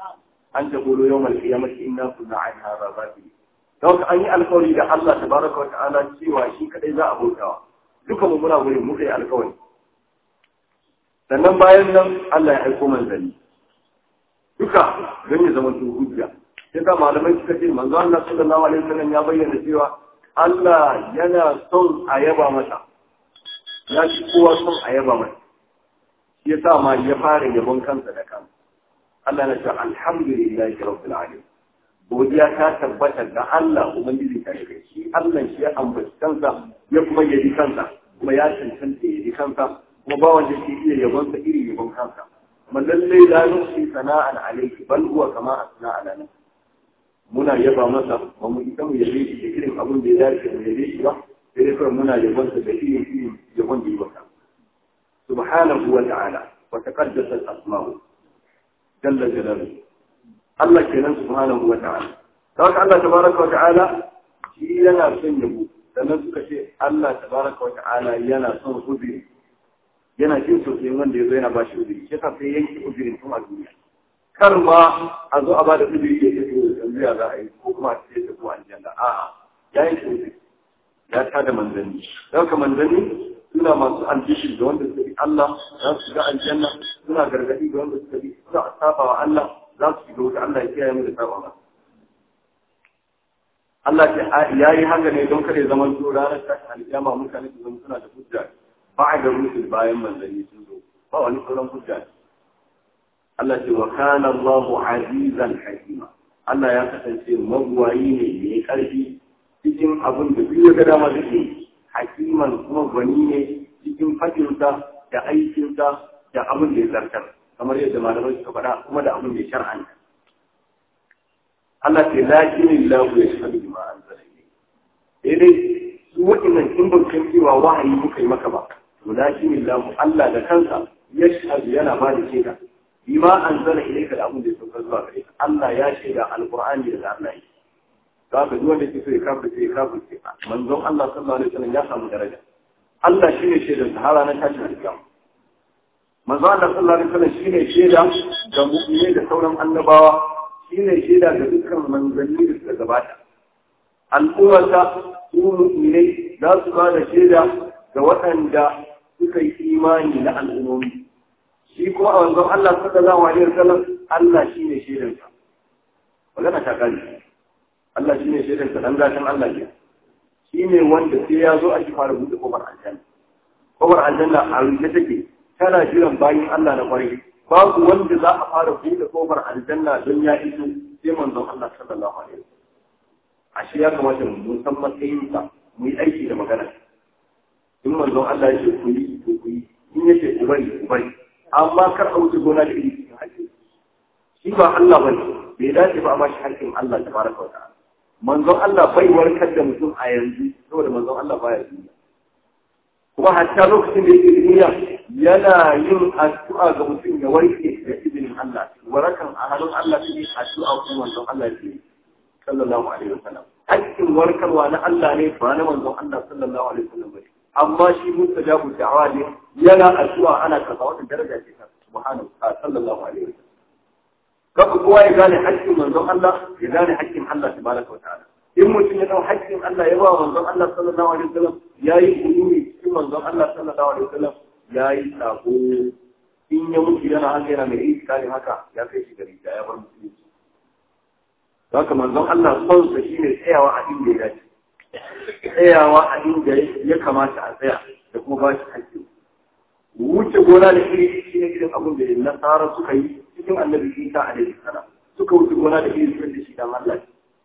an taqulu yawmal qiyamati inna kunna an hadha ghafilin don an yi alkawari da Allah tabaraka wa ta'ala cewa shi kadai za a bautawa duka mu muna gurin mu kai alkawari sannan bayan nan Allah ya aiko manzanni duka don ya zama hujja sai ka malamai suka ce manzo Allah sallallahu alaihi wasallam ya bayyana cewa Allah yana son a yaba masa ya ci kowa son a yaba masa shi yasa ma ya fara yabon kansa da kansa Allah na ce alhamdulillahi rabbil alamin godiya ta tabbata ga Allah ubangiji ta kai shi Allah shi ya ambaci kansa ya kuma yabi kansa kuma ya cancanta yabi kansa kuma ba wanda ke iya yabon sa iri yabon kansa kuma lallai la nusi sana'an alayhi bal huwa kama asna ala nafsi muna yaba masa ba mu ita mu yabe shi da irin abin da ya dace mu yabe shi ba sai dai kawai muna yabon sa da irin irin yabon da ya baka subhanahu wa ta'ala wa taqaddasa al-asma'u jalla jalaluhu Allah kenan subhanahu wa ta'ala haka Allah tabaraka wa ta'ala shi yana son yabo sannan suka ce Allah tabaraka wa ta'ala yana son uzuri yana jin sosai wanda ya zo yana ba shi uzuri shi yasa sai yanke uzurin tun a duniya kar ma a zo a ba da uzuri ya ce to yanzu ya za a yi ko kuma a ce ta ko aljanna a'a ya yanke uzuri ya ta da manzanni don ka manzanni suna masu ambishin da wanda suka bi Allah za su ga aljanna suna gargadi da wanda suka bi suna saba wa Allah za su shiga wuta Allah ya kiyaye mu da saba ba Allah ya yi haka ne don kare zaman su ranar tashin alkiyama mutane su zama suna da hujja ba da rusul bayan manzanni sun zo ba wani sauran hujja Allah ce wa kana Allahu azizan hakima Allah ya kasance magwayi ne mai karfi cikin abin da duk ya ga dama da hakiman kuma gwani ne cikin fadinsa da aikinsa da abin da ya zartar kamar yadda malamai suka faɗa kuma da abin da ya shar'anta Allah ce lakin lahu ya shaɗu bima anzala ilayk sai dai su waɗannan in ban san cewa wahayi muka yi maka ba to lakin lahu Allah da kansa ya shaɗu yana ba da shaida bima anzala ilayka da abin da ya saukar zuwa gare ka Allah ya shaida alqur'ani da Allah yi za ka duk wanda ke so ya kafirce ya kafirce manzon Allah sallallahu alaihi wasallam ya samu daraja Allah shine shaidar sahara na tashin alƙiyama manzo Allah sallallahu alaihi wasallam shine shaida ga mu'mini da sauran annabawa shine shaida ga dukkan manzanni da suka gabata al'ummata su mu'minai za su ba da shaida ga waɗanda suka yi imani na al'ummomi shi kuma a wanzan Allah sallallahu alaihi wasallam Allah shine shaidansa magana ta kare Allah shine shaidansa dan gashin Allah ke shine wanda sai ya zo a shi fara buɗe kofar aljanna kofar aljanna a rufe take tana jiran bayin Allah na kwarai babu wanda za a fara buɗe kofar aljanna don ya iso sai manzon Allah sallallahu alaihi wasallam ashe ya kamata mu san matsayin sa mu yi aiki da magana in manzon Allah ya ce ku yi to ku yi in ya ce ku bari ku bari amma kar a wuce gona da iri cikin hakki shi ba Allah bane bai dace ba a bashi hakkin Allah tabaraka wa ta'ala manzon Allah bai warkar da mutum a yanzu saboda manzon Allah baya duniya kuma hatta lokacin da yake duniya yana yin addu'a ga mutum ya warke da izinin Allah warakan a hannun Allah ne addu'a kuma manzon Allah ce sallallahu alaihi wasallam hakkin warkarwa na Allah ne ba na manzon Allah sallallahu alaihi wasallam ba amma shi mustajabu da'awa ne yana addu'a ana kaza wannan daraja ce ta subhanahu sallallahu alaihi wasallam kaga kowa ya gane hakkin manzon Allah ya gane hakkin Allah tabaraka wa ta'ala in mutum ya dau hakkin Allah ya ba manzon Allah sallallahu alaihi wasallam yayi ulumi cikin manzon Allah sallallahu alaihi wasallam yayi sako in ya mutu yana haka yana mai iskari haka ya kai shi gari da ya bar musulunci haka manzon Allah son sa shine tsayawa a inda ya dace tsayawa a inda ya kamata a tsaya da kuma ba shi hakki wuce gona da iri shine irin abin da nasara suka yi cikin annabi Isa alaihi salam suka wuce gona da iri da shi dan Allah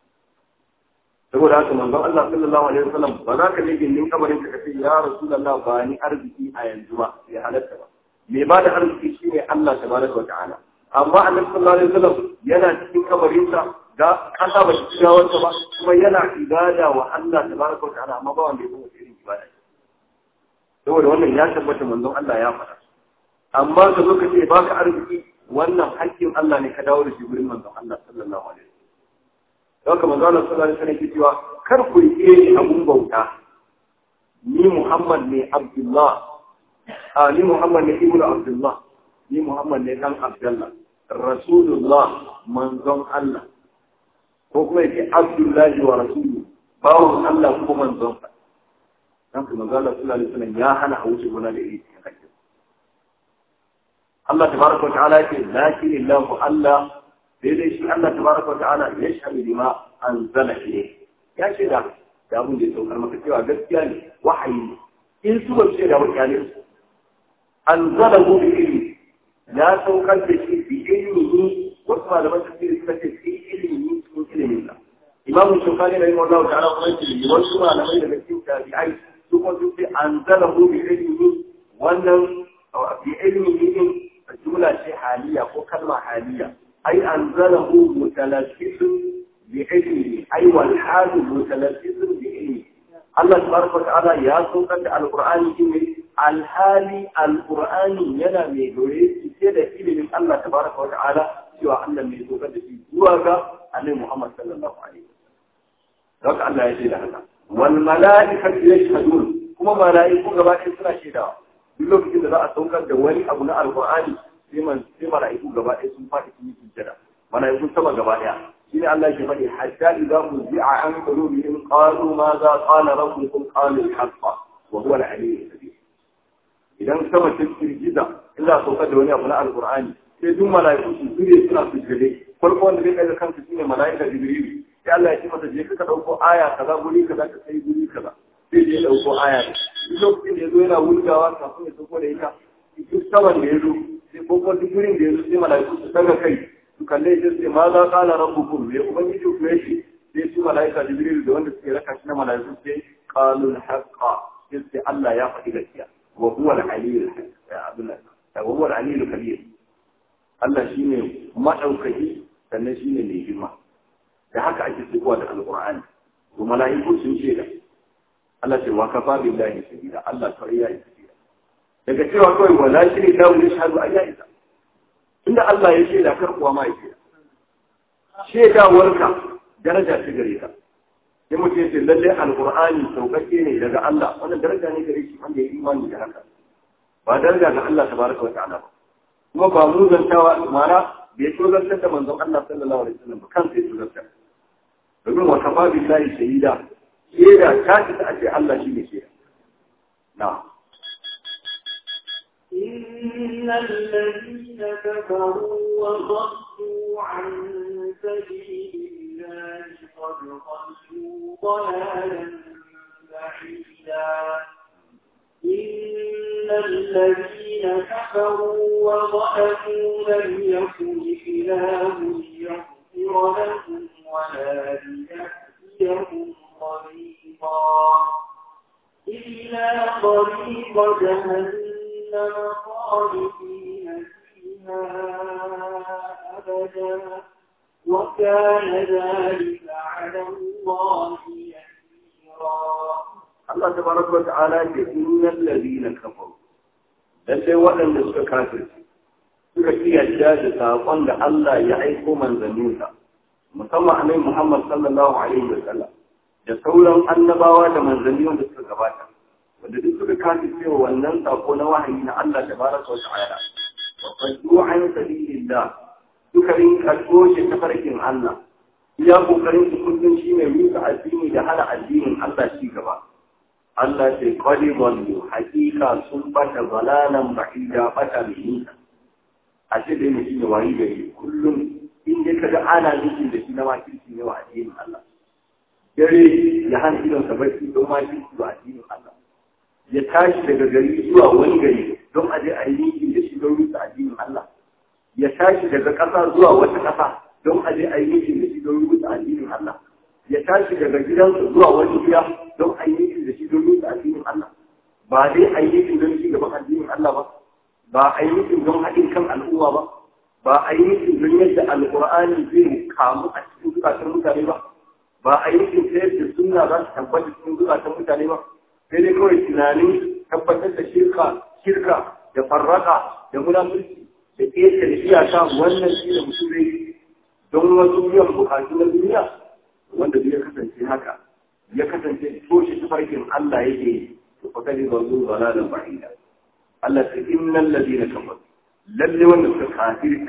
saboda haka manzon Allah sallallahu alaihi wasallam ba za ka je gindin kabarin ka kace ya rasulullah ba ni arziki a yanzu ba ya halatta ba me ba da arziki shine Allah tabaraka wa ta'ala amma annabi sallallahu alaihi wasallam yana cikin kabarin sa ga kasa ba shi shiga wanda ba kuma yana ibada wa Allah tabaraka wa ta'ala amma ba wanda ya kuma irin ibada saboda wannan ya tabbata manzon Allah ya faɗa amma ka zo ka ce baka arziki wannan haƙƙin Allah ne ka dawo da shi gurin manzon Allah sallallahu alaihi wasallam don ka manzo Allah sallallahu alaihi wasallam cewa kar ku rike ni abun bauta ni Muhammad ne Abdullah a ni Muhammad ne ibnu Abdullah ni Muhammad ne dan Abdullah rasulullah manzon Allah ko kuma yake abdullahi wa rasulu bawon Allah ko manzon sa dan kuma manzo Allah sallallahu alaihi wasallam ya hana a wuce gona da iri cikin hakki Allah tabaraka wa ta'ala yake lakin illahu Allah sai dai shi Allah tabaraka wa ta'ala ya shahadu bima anzala ilayhi ya ce da da abin da ya saukar maka cewa gaskiya ne wahayi ne in su ba ce da wakilai su anzalahu bi ilmi ya saukar da shi bi ilmihi wasu malaman tafsiri suka ce fi ilmihi cikin ilimin sa imam shukani rahimahullahu ta'ala kuma yake wasu malamai daga cikin tabi'ai su kuma su ce anzalahu bi ilmihi wannan bi ilmihi din jumla ce haliya ko kalma haliya ai anzalahu mutalaffisun bi ilmihi ai wal halu mutalaffisun bi ilmihi Allah tabaraka wa ta'ala ya saukar da alqur'ani ne alhali alqur'ani yana mai dore ce da ilimin Allah tabaraka wa ta'ala cewa Allah mai saukar da shi zuwa ga Annabi Muhammad sallallahu alaihi wasallam haka Allah ya ce da haka wal mala'ikatu yashhadun kuma mala'iku gaba ɗaya suna shaidawa duk lokacin da za a saukar da wani abu na alqur'ani sai man sai mala'iku gaba ɗaya sun faɗi sun yi sujjada mala'iku sama gaba ɗaya shine Allah ke faɗi hatta idza muzi'a an qulubihim qalu ma za qala rabbukum qalu al-haqqa wa huwa al-aliyyul kabir idan sama ta girgiza in za a saukar da wani abu na alqur'ani sai duk mala'iku su zure suna sujjade farko wanda zai kai kansa shine mala'ika jibril sai Allah ya ce masa je ka dauko aya kaza guri kaza ka sai guri kaza sai je dauko aya duk lokacin da yazo yana wulgawa kafin ya sauko da ita duk saman da yazo sai ko ko duk gurin da yazo sai mala'iku su daga kai su kalle shi sai ma za qala rabbukum ya ubangiji ku yace sai su mala'ika jibril da wanda suke raka shi na mala'iku sai qalu al-haqqa sai Allah ya faɗi gaskiya wa huwa al-aliyyul abdullah wa huwa al-aliyyul kabir Allah shine madaukaki sannan shine mai girma da haka ake tsikuwa da alƙur'ani to mala'iku sun ce da Allah ce wa kafa billahi sabila Allah kawai ya yi sabila daga cewa kawai wala shiri da wani shahadu a yayi ta inda Allah ya ce da kar kuwa ma ya ce shaidawarka daraja ce gare ka sai mutum ya ce lalle alƙur'ani sauƙaƙe ne daga Allah wannan daraja ne gare shi wanda ya yi imani da haka ba daraja ga Allah tabaraka wa ta'ala ba kuma ba mu zantawa ma'ana bai tozartar da manzon Allah sallallahu alaihi wasallam ba kansa ya tozartar domin wa kafa billahi shahida shaida ta ci ta ce Allah shi ne shaida na إن الذين كفروا وصدوا عن سبيل الله قد ضلوا ضلالا بعيدا إن الذين كفروا وضعفوا لم يكن إله ليغفر لهم ولا ليهديهم طريقا إلا طريق جهنم خالدين فيها أبدا وكان ذلك على الله يسيرا Allah tabaraka wa ta'ala ke innal ladina kafaru lalle waɗanda suka kafirce suka kiyarda da saƙon da Allah ya aiko manzanninsa musamman annabi Muhammad sallallahu alaihi wa sallam da sauran annabawa da manzanni wanda suka gabata wanda duk suka kafirce wa wannan saƙo na wahayi na Allah tabaraka wa ta'ala wa qaddu an sabilillah suka rinka toshe tafarkin Allah iya kokarin su kullum shine rusa addini da hana addinin Allah ci gaba Allah ce kwari wallo hakika sun bata balalan ba'ida bata mai nisa a ce dai mutum ya wayi gari kullum in dai kaga ana nufin da shi na makirci ne wa addinin Allah dare ya hana idon sa barci don makirci wa addinin Allah ya tashi daga gari zuwa wani gari don a je a yi nufin da shi don rusa addinin Allah ya tashi daga ƙasa zuwa wata ƙasa don a je a yi nufin da shi don rusa addinin Allah ya tashi daga gidansa zuwa wani gida don a yi nufin da shi don rusa addinin Allah ba dai a yi nufin don shi gaban addinin Allah ba ba a yi nufin don haɗin kan al'umma ba ba a yi nufin don yadda alƙur'ani zai kamu a cikin zukatan mutane ba ba a yi nufin ta yadda sunna za su tabbata cikin zukatan mutane ba sai dai kawai tunanin tabbatar da shirka shirka da farraka da munafurci da ƙetare iyaka wannan shi da mutum zai don wasu biyan bukatu na duniya wanda ya kasance haka ya kasance toshe tafarkin Allah yake to fa kadi ba zuwa balalan ba'ida Allah ta innal ladina kafaru lalle wanda suka kafirta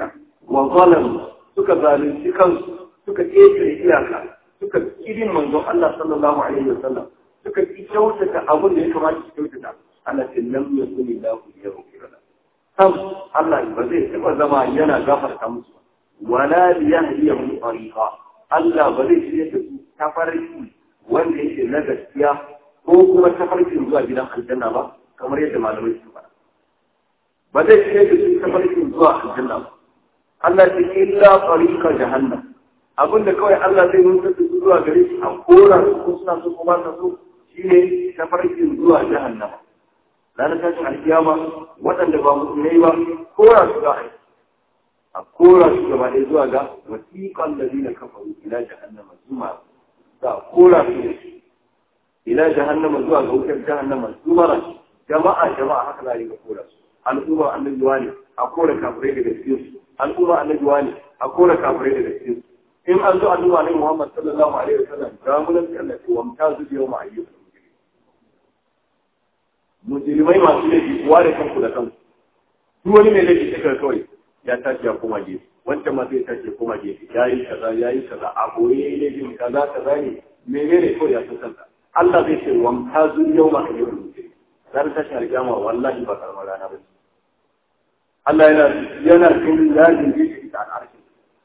wa zalamu suka zalunci kansu suka ƙetare iyaka suka kirin manzon Allah sallallahu alaihi wasallam suka ki kyautata abin da ya kamata su kyautata Allah ce lam yakuni lahu yaghfir lahu sam Allah ba zai taba zama yana gafarta musu wala liyahdiyahum tariqa Allah ba zai shirye da su tafarki wanda yake na gaskiya ko kuma tafarkin zuwa gidan aljanna ba kamar yadda malamai su faɗa ba zai shirye da su tafarkin zuwa aljanna ba Allah ce illa tariqa jahannam abinda kawai Allah zai nuna su zuwa gare shi a kora su ko suna so ko ba sa so shine tafarkin zuwa jahannama ranar tashin alkiyama waɗanda ba musulmai ba kora su za a yi a kora su gaba ɗaya zuwa ga wasiƙan da zina kafaru ila jahannama zuma za a kora su da shi ila jahannama zuwa ga wutar jahannama zumara jama'a jama'a haka za a riga kora su al'umma annabiwa ne a kora kafirai daga cikin su al'umma annabiwa ne a kora kafirai daga cikin su in an zo annabi alaihi Muhammad sallallahu alaihi wasallam ga mun Allah ce wa mutazu bi yawma ayyukum mujrimai masu laifi kuwa da kanku da kanku duk wani mai laifi ta kawai ya tashi ya koma gefe wancan ma zai tashi ya koma gefe ya yi kaza ya yi kaza a boye ya yi laifin kaza kaza ne menene kawai ya san kansa Allah zai ce wa mutazu bi yawma ayyukum zan tashi alƙiyama wallahi ba karamar rana ba Allah yana yana cikin yajin gefe da al'arshi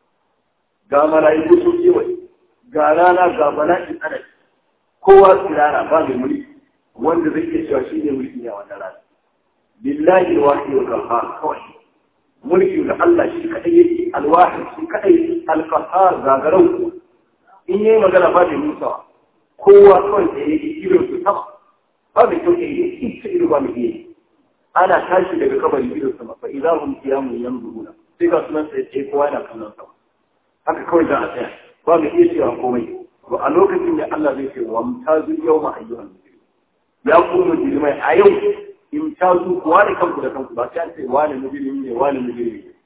ga mala'iku sun kewaye ga rana ga bala'in adadi kowa tsirara ba mai mulki wanda zai iya cewa shi ne mulki ne a wannan rana lillahi alwahid wal qahhar kawai mulki da Allah shi kadai yake alwahid shi kadai alqahhar gagarau in yayi magana ba da musa kowa kawai da yake irin su sama ba mai kyau ne ita irin ba mai yi ana tashi daga kabari irin sama fa idahum qiyamun yanzuruna sai ga sunan sai kowa yana kallon sama haka kawai za a tsaya ba mu iya cewa komai to a lokacin da Allah zai ce wa mutazu yawma ayyuhan ya ku mujrimai a yau imtazu ku wani kanku da kanku ba sai an ce wani mujrimi ne wani mujrimi ne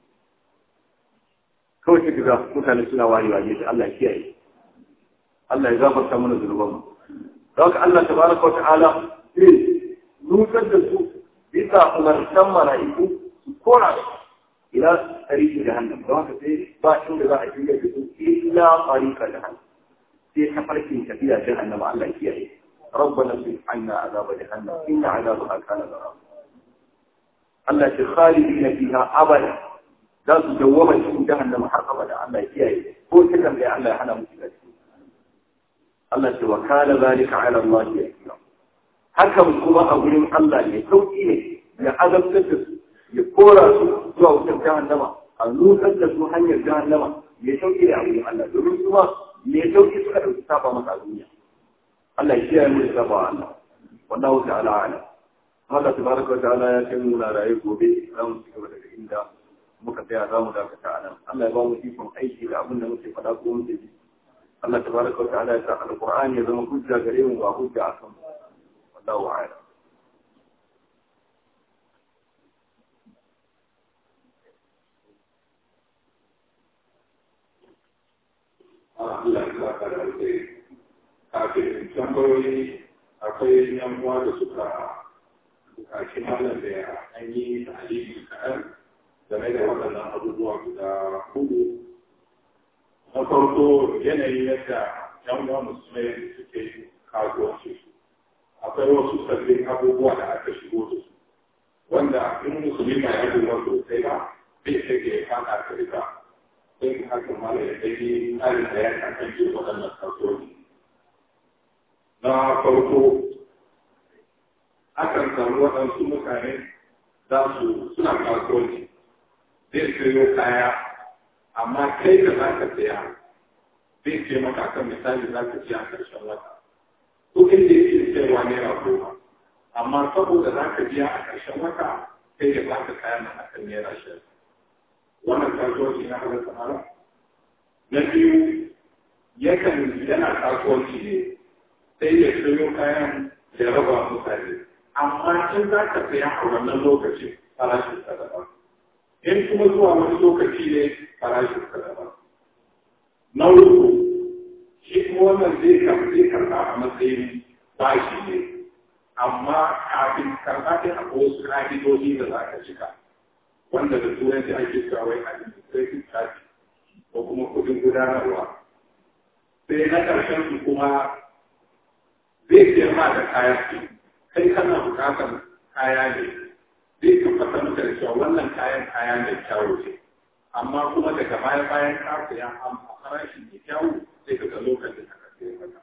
kawai sai ga mutane suna wani waje da Allah kiyaye Allah ya gafarta mana zunuban mu don haka Allah tabaraka wa ta'ala sai nutsar da su bisa umartan mala'iku su kora su إلى طريق جهنم لو في باشون لذا أجل يجب إلا طريق جهنم في حفرة كثيرة جهنم على إياه ربنا اصرف عنا عذاب جهنم إن عذابها كان غراما التي خالدين فيها أبدا لا تجوم في جهنم حق أبدا على إياه هو كلام لأن أنا مسلم التي وكان ذلك على الله يسيرا حكم كما أقول الله يسوي لعذاب تجسد ya kora su zuwa wutar jahannama a nutsar da su hanyar jahannama mai sauki da abin Allah domin su ma mai sauki suka ɗauki saba masa a duniya Allah ya kiyaye mu da saba wa Allah wallahu ta'ala ala Allah tabaraka wa ta'ala ya kai mu na raye gobe za mu ci gaba daga inda muka tsaya za mu dakata a nan Allah ya ba mu ikon aiki da abin da muke faɗa ko muke ji Allah tabaraka wa ta'ala ya sa alqur'ani ya zama hujja gare mu ba hujja a kan mu wallahu a'lam Allah ya saka da alheri kafin tambayoyi akwai yan uwa da suka bukaci malam da ya an yi ta'alimi kaɗan game da waɗannan abubuwa guda hudu na farko yanayin yadda yan uwa musulmai suke kasuwanci akwai wasu sabbin abubuwa da aka shigo da su wanda in musulmi ba ya duba sosai ba zai shige ya fada ka rika sai haka mala ya dai tsarin da ya kasance waɗannan kasuwanci. Na farko, akan samu waɗansu mutane za su suna kasuwanci, zai sayo kaya, amma kai da za ka saya zai ce maka kan misali za ka ci a ƙarshen wata. Kuɗin da yake sayarwa naira goma, amma saboda za ka biya a ƙarshen wata sai ya ba ka kayan a kan naira shirin. wannan kasuwanci na halatta mara na biyu yakan yana kasuwanci ne sai ya sayo kayan da raba mutane amma in za ka saya a wannan lokacin farashin ka daban in kuma zuwa wani lokaci ne farashin ka daban na uku shi kuma wannan zai zai karɓa a matsayin bashi ne amma kafin karɓa ɗin akwai wasu ƙa'idodi da za ka cika wanda da turanci ake cewa wai administrative charge ko kuma kudin gudanarwa sai na ƙarshen su kuma zai siyar ma da kaya kai kana buƙatar kaya ne zai tabbatar maka da cewa wannan kayan kaya mai kyawu ce amma kuma daga baya bayan ka saya an farashi mai kyawu sai ka ga lokacin da ka sayar maka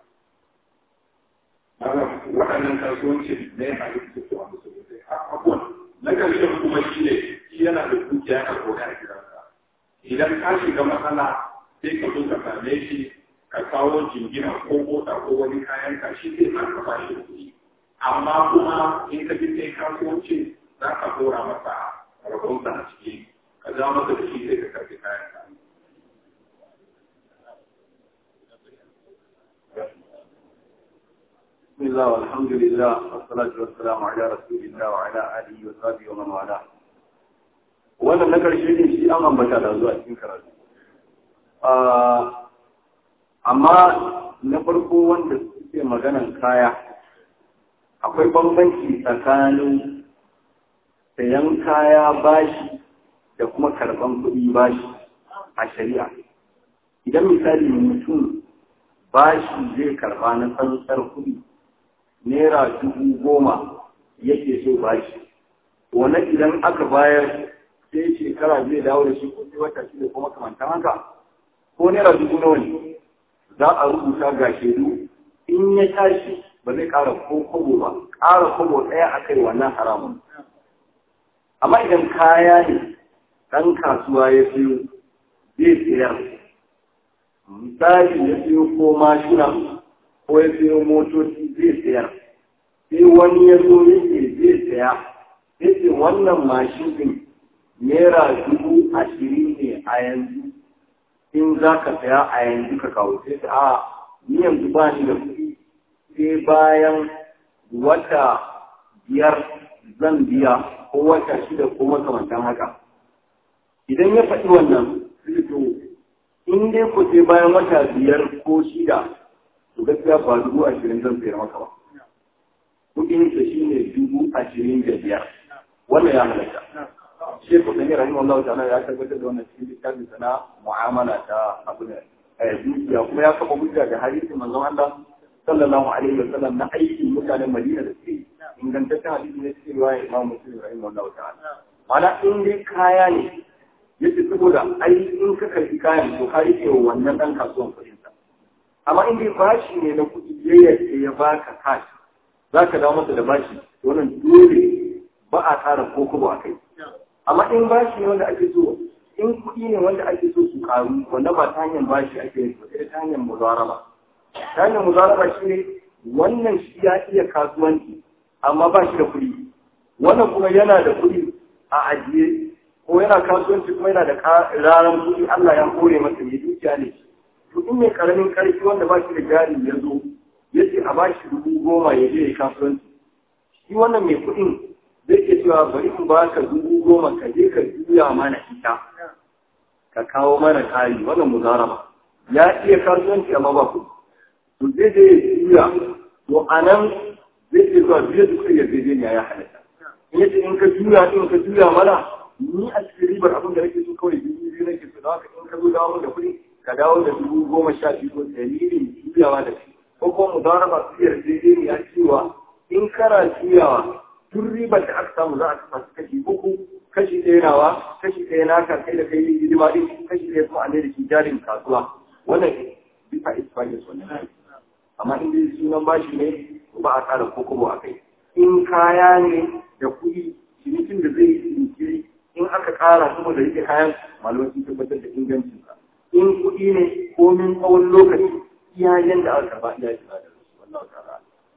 waɗannan kasuwanci ne a duk da musu sosai abubuwan na ƙarshen kuma shi ne shi yana da dukiya ka koya a gidansa idan ka shiga matsala sai ka zo ka same shi ka kawo jingina ko mota ko wani kayan ka shi zai ma ka bashi kuɗi amma kuma in ka ji sai kasuwanci za ka dora masa rabonsa a ciki ka ja masa da shi sai ka karɓi kayan ka بسم الله والحمد لله والصلاة والسلام على رسول الله وعلى آله وصحبه ومن والاه wannan na ƙarshe ne shi an ambata da zuwa cikin karatu amma na farko wanda suke maganan kaya akwai bambanci tsakanin sayan kaya bashi da kuma karɓan kuɗi bashi a shari'a idan misali mutum bashi zai karɓa na tsantsar kuɗi naira dubu goma yake so bashi wani idan aka bayar sai shekara zai dawo da shi ko sai wata shi da kuma kamantan haka ko naira dubu nawa ne za a rubuta ga shaidu in ya tashi ba zai ƙara ko kobo ba ƙara kobo ɗaya a kai wannan haramun amma idan kaya ne ɗan kasuwa ya siyo zai sayar misali ya siyo ko mashina ko ya siyo motoci zai sayar sai wani ya zo yake zai saya yake wannan mashin din naira dubu ashirin ne a yanzu in za ka saya a yanzu ka kawo sai ta a ni yanzu ba ni da kuɗi sai bayan wata biyar zan biya ko wata shida ko makamantan haka idan ya faɗi wannan sai to in dai ku sai bayan wata biyar ko shida to gaskiya ba dubu ashirin zan sayar maka ba kuɗin sa shine dubu ashirin da biyar wannan ya halatta Sheikh Usaini rahimahullah ta'ala ya tabbatar da wannan cikin littafin sana mu'amala ta abu ne dukiya kuma ya kafa hujja da hadisin manzon Allah sallallahu alaihi wa sallam na aikin mutanen Madina da suke ingantaccen hadisi ne cikin riwaya Imam Muslim rahimahullah ta'ala mana in dai kaya ne yace saboda ai in ka karbi kayan to ka rike wa wannan dan kasuwan kuɗin sa amma in dai bashi ne na kuɗi ya yadda ya baka cash zaka dawo masa da bashi wannan dole ba a tsara ko kuma a kai amma in bashi ne wanda ake so in kuɗi ne wanda ake so su karu wanda ba ta hanyar bashi ake yi ba sai ta hanyar muzaraba ta hanyar muzaraba shi ne wannan shi ya iya kasuwanci amma ba shi da kuɗi wannan kuma yana da kuɗi a ajiye ko yana kasuwanci kuma yana da ranar kuɗi Allah ya kore masa mai dukiya ne to in mai karamin karfi wanda ba shi da jari ya zo ya ce a ba shi dubu goma ya je ya kasuwanci shi wannan mai kuɗin zai ke cewa bari in ba ka dubu goma ka je ka juya mana ita ka kawo mana kari wannan muzaraba ya iya kasuwanci amma ba ku to zai je ya juya to a nan zai ke zuwa biyu da kuka yarjejeniya ya halatta in yace in ka juya in ka juya mana ni a cikin ribar abin da nake so kawai dubu biyu nake so da haka in ka zo dawo da kuɗi ka dawo da dubu goma sha biyu ko dalilin juyawa da shi ko kuma muzaraba su yarjejeniya cewa in kana juyawa tun ribar da aka samu za a kasa su kashi uku kashi ɗaya nawa kashi ɗaya naka kai da kai hidima ɗin kashi ɗaya kuma a ne da shi jarin kasuwa wannan bisa isfahis wannan amma in dai sunan bashi ne ba a tsara kokobo a kai in kaya ne da kuɗi cinikin da zai yi jinkiri in aka ƙara kuma da rike kayan malamai sun tabbatar da ingancinsa in kuɗi ne komin tsawon lokaci iyayen da aka karɓa iya shiga da su wannan ta'ala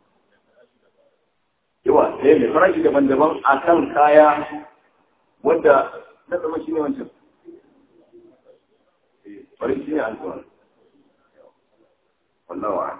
yawa ɗaya mai farashi daban-daban a kan kaya wadda na zama shi ne wancan bari shi ne an zuwa wallawa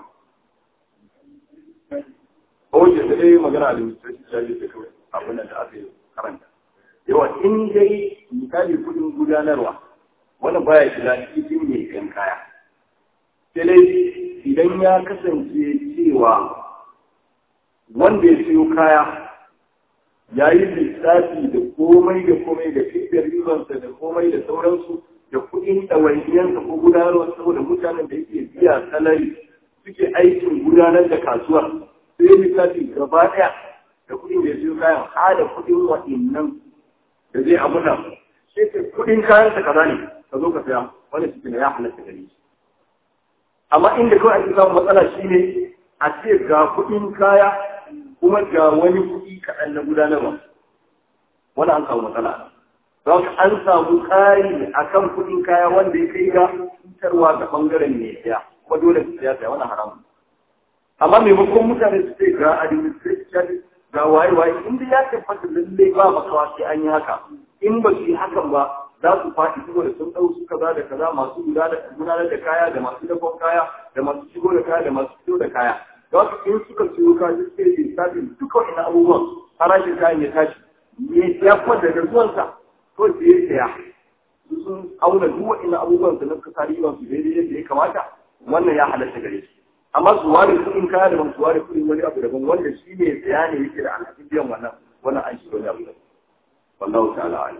a wajen da dai magana da musulunci jaji da kawai abin da aka yi karanta yawa in dai misali kudin gudanarwa wani baya shiga cikin mai yan kaya sai dai idan ya kasance cewa wanda ya siyo kaya ya yi lissafi da komai da komai da fifiyar ribansa da komai da sauransu da kuɗin ɗawainiyarsa ko gudanarwa saboda mutanen da yake biya salari suke aikin gudanar da kasuwa sai ya lissafi gaba ɗaya da kuɗin da ya siyo kayan ha da kuɗin waɗannan da zai abuna sai ka kuɗin kayan sa kaza ne ka zo ka saya wani cikin ya halatta gare shi amma inda kawai ake samun matsala shine a ce ga kuɗin kaya kuma ga wani kuɗi kaɗan na gudanarwa wani an samu matsala don an samu ƙari a kan kuɗin kaya wanda ya kai ga cutarwa ga ɓangaren mai siya kuma dole su siya siya wani haramun amma maimakon mutane su ce ga administration ga waye-waye inda ya tabbata lallai ba makawa sai an yi haka in ba su yi hakan ba za su faɗi saboda sun ɗau su kaza da kaza masu gudanar da kaya da masu dakon kaya da masu shigo da kaya da masu fito da kaya da wasu in suka siyo kaya suke yi lissafin duka wani abubuwan farashin kayan ya tashi ne ya kuma daga zuwansa ko da ya saya sun auna duk wa'in abubuwan su na kasa riban su daidai yadda ya kamata wannan ya halatta gare shi amma su ware kuɗin kaya daban su ware kuɗin wani abu daban wanda shi ne saya ne yake da alhakin biyan wannan wannan an shi wani abu daban wallahu ta'ala alim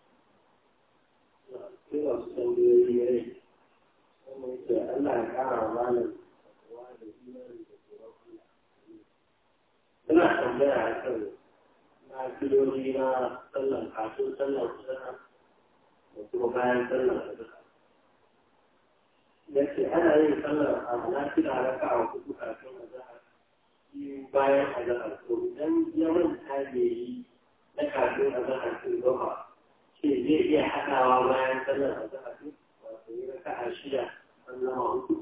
sai wasu tambayoyi ya rai kuma yake Allah ya kara wa malam wa da imani da tsoron Allah ina tambaya a kan na filoli na sallan kafin sallan kusa da kuma bayan sallan kusa ya ce ana yin sallar abu na fi da raka a kudu kafin a zahar biyu bayan a zahar to idan ya manta da yi na kafin a zahar sun gaba ce zai iya haɗawa bayan sallar a zahar wato yi raka a shida an zama hudu.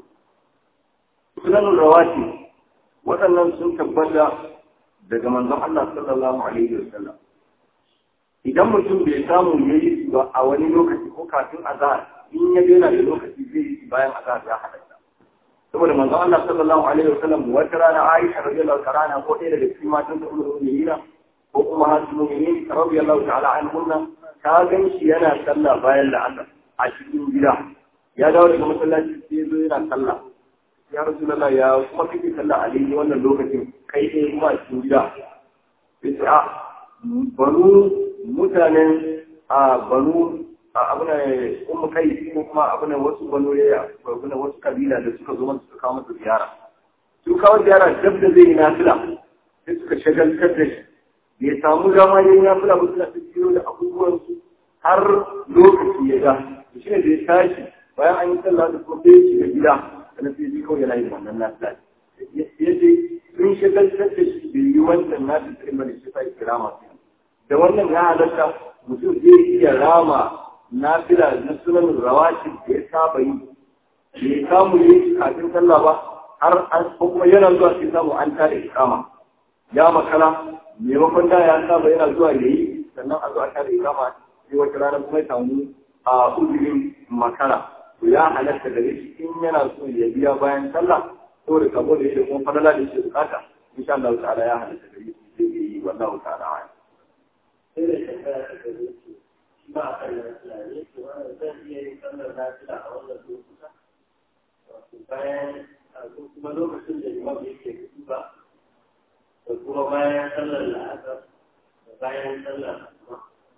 sunan rawati waɗannan sun tabbata daga manzon Allah sallallahu alaihi wasallam idan mutum bai samu ya yi su ba a wani lokaci ko kafin azhar in ya daina da lokaci zai yi bayan azhar ya halatta saboda manzon Allah sallallahu alaihi wasallam wata rana Aisha radiyallahu ta'ala ko ɗaya daga cikin matan da Ummu Mu'minin ko kuma hasu mu'minin radiyallahu ta'ala anhunna ta gan shi yana sallah bayan la'asar a cikin gida ya dawo daga masallaci sai ya zo yana sallah ya rasulullah ya kuma kake sallah a daidai wannan lokacin kai ɗaya kuma a cikin gida sai ce a banu mutanen a banu a abin da kuma kai ko kuma abin da wasu banu ya abin da wasu kabila da suka zo suka kawo masa ziyara su kawo ziyara dab da zai yi nafila sai suka shagaltar da shi bai samu dama yin nafila ba suna tafiyo da abubuwansu har lokaci ya ga shi ne da ya tashi bayan an yi sallah da kuma sai shiga gida sannan sai ji kawai yana yin wannan nafila ya ce sun shagaltar da shi bai yi wancan nafila sai bane shi sai kira masu da wannan ya halatta mutum zai iya rama nafila na sunan rawati da ya saba yi bai samu yi kafin sallah ba har an ko kuma yana zuwa sai samu an tada ikama ya makala maimakon da ya saba yana zuwa ya yi sannan a zuwa tada ikama sai wata rana kuma ya samu a uzurin makara to ya halatta da shi in yana so ya biya bayan sallah ko da kabo da yake kuma fadala da shi bukata insha Allah ta'ala ya halatta da shi sai yi wallahu ta'ala sai da shekara ta gare shi ba a kan lafiya ne to wannan zan iya yin sallar lafiya a wannan lokuta wato bayan a kuma lokacin da imam yake kudu ba da kuma bayan sallar la'asar da bayan sallar asuba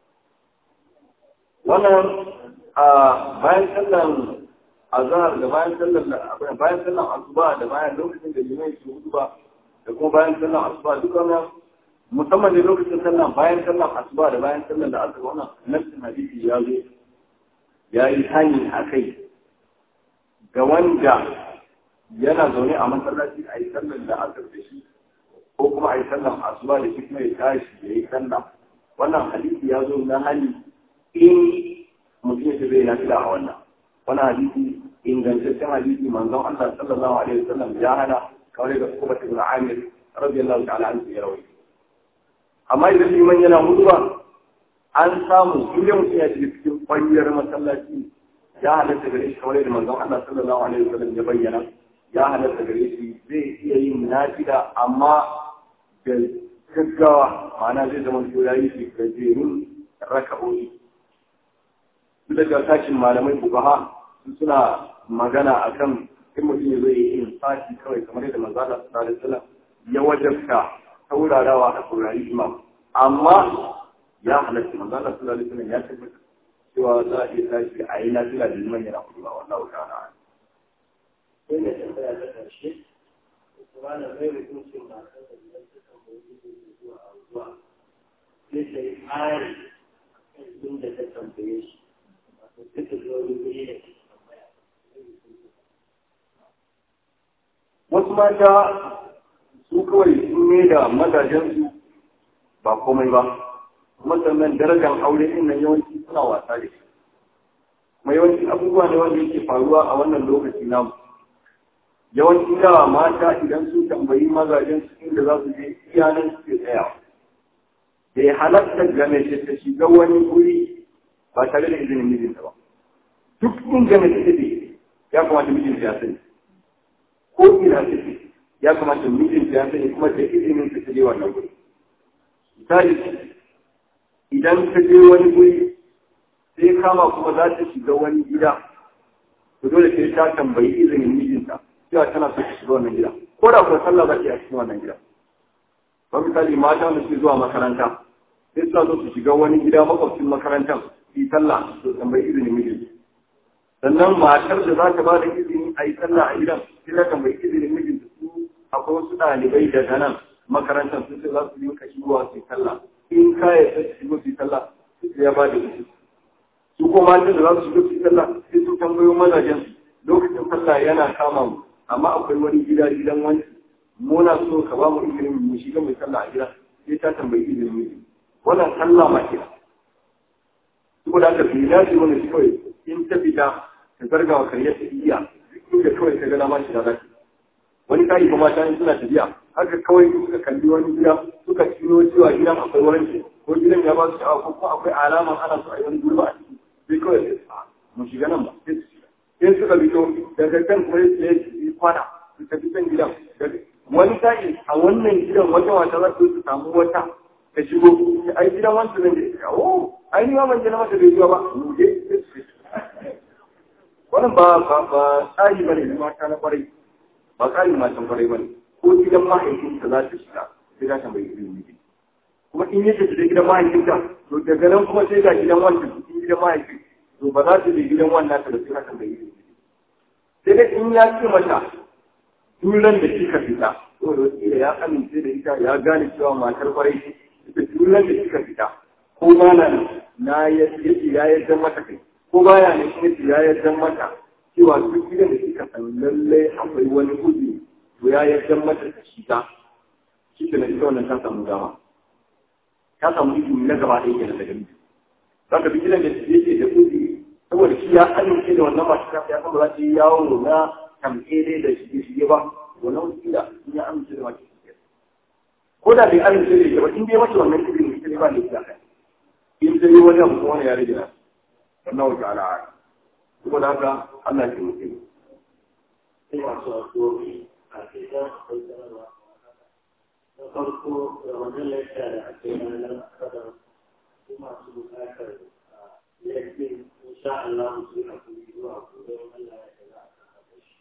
wannan a bayan sallar azhar da bayan sallar bayan sallar asuba da bayan lokacin da limai ke hudu ba da kuma bayan sallar asuba duk wannan musamman ne lokacin sallah bayan sallah asuba da bayan sallah da aka wannan nassin hadisi ya zo ya yi hani a kai ga wanda yana zaune a masallaci a yi sallar da aka da shi ko kuma a yi sallar asuba da shi kuma ya tashi ya yi sallah wannan hadisi ya zo na hali in mutum ya zai na fila a wannan wannan hadisi ingantaccen hadisi manzon Allah sallallahu alaihi wasallam ya hana kawai da kuma ibn Amir radiyallahu ta'ala anhu ya rawaito amma idan liman yana mutuwa an samu inda mutum ya shiga cikin kwanyar masallaci ya halatta gare shi kawai da manzon Allah sallallahu alaihi wasallam ya bayyana ya halatta gare shi zai iya yin nafila amma da gaggawa ma'ana zai zama to ya yi shi gajerun raka'o'i duk daga tashin malamai fuqaha suna magana akan in mutum ya zo yi yin sati kawai kamar yadda manzon Allah sallallahu alaihi wasallam ya wajabta saurarawa a saurari imam amma ya halatta manzo Allah sallallahu alaihi wasallam ya tabbata cewa za a iya tashi a yi lafiya da liman yana kuɗa wallahu ta'ala sai da tambaya ta ƙarshe kuma da mai hukuncin matar da idan ta tambayi izini zuwa a zuwa sai ta yi tsari kan inda ta tambaye shi wato sai ta zo wani guri da ke tambaya wasu mata su kawai sun ne da mazajensu ba komai ba kuma sannan darajar aure din nan yawanci suna wasa da shi kuma yawanci abubuwa ne wanda yake faruwa a wannan lokaci namu yawanci da mata idan sun tambayi mazajen su inda za su je iyanan suke tsaya bai halatta ga mace ta shiga wani guri ba tare da izinin mijinta ba duk inda mace take ya kamata mijinta ya sani ko ina take ya kamata mijinta ya sani kuma da izinin ta je wannan guri misali idan ta je wani guri sai kama kuma za ta shiga wani gida to dole sai ta tambayi izinin mijinta cewa tana so ta shiga wannan gida ko da kuwa sallah za ta yi a cikin wannan gida ba misali mata wanda suke zuwa makaranta sai suna so su shiga wani gida makwabcin makarantar su yi sallah to tambayi izinin mijinta sannan matar da za ta ba da izini a yi sallah a gidan sai ta tambayi izinin mijinta su akwai wasu ɗalibai daga nan makarantar sun ce za su yi kashi zuwa su yi sallah in kaya sai su shigo su yi sallah su ya ba da izini su ko matan da za su shigo su yi sallah sai su tambayo mazajen su lokacin sallah yana kama mu amma akwai wani gida gidan wani muna so ka ba mu izinin mu shiga mai sallah a gida sai ta tambayi izinin mu wannan sallah ma kira saboda haka bai dace wani shi kawai in ta fita ta zarga wa karyar ta iya duk inda kawai ta gana ma shi da zaki wani kayi kuma mata in suna tafiya haka kawai suka kalli wani gida suka cino cewa gidan akwai wani ko gidan ya ba su sha'awa ko kuma akwai alaman ana so a yi wani gurba a ciki sai kawai sai mu shiga nan ba sai su shiga in suka fito daga kan kuma ya yi kwana su tafi kan gidan wani sa'i a wannan gidan wata wata za su samu wata ta shigo ai gidan wancan zan je shiga oh ai ni ma ban je na mata bai zuwa ba mu je wannan ba ba ba tsari bane na mata na kwarai ba tsari matan kwarai bane ko gidan mahaifinta za ta shiga sai za ta bai ilimi kuma in yake da gidan mahaifinta to daga nan kuma sai ga gidan wancan cikin gidan mahaifin to ba za ta je gidan wannan ta da sai ta bai ilimi sai dai in ya ce mata duran da kika fita to da wakila ya amince da ita ya gane cewa matar kwarai ita duran da kika fita ko ba na na yace ya yarda mata kai ko baya ne kuma ya yarda mata cewa duk gidan da kika san lallai akwai wani uzuri to ya yarda mata ta shiga shi ke na ita wannan ta samu dama ta samu izini na gaba ɗaya kenan daga miji za ka bi gidan da yake da uzuri saboda shi ya amince da wannan masu kasa ya kuma za ta yi yawo na tamkere da shige shige ba wannan wasila in ya amince da masu shige ko da bai amince da ita ba in dai mata wannan izini ita ne ba ne ita in ta yi wani abu kuma wani ya rage na wannan wata ala'a saboda haka Allah ya mutu sai masu addu'o'i a cikin akwai sanarwa na farko da wannan lafiya da ake yi ranar asabar su masu bukatar yankin insha Allah su yi hakuri zuwa gobe Allah ya za a kasa shi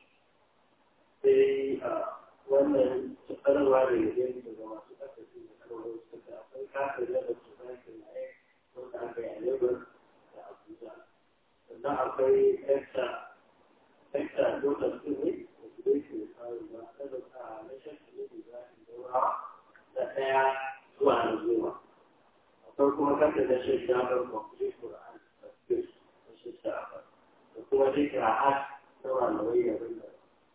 sai wannan sanarwa da yake daga masu kasashe da kawai suka akwai kafin da su zaki na wanda aka yi a Lagos da Abuja sannan akwai extra extra dota su ne da su dai ke kawo ba kada a na shafi ne da za a daura da ɗaya zuwa na zuwa akwai kuma kanta da shi shafar complete Quran da space da shi shafar da kuma dai kira'at da malamai da wanda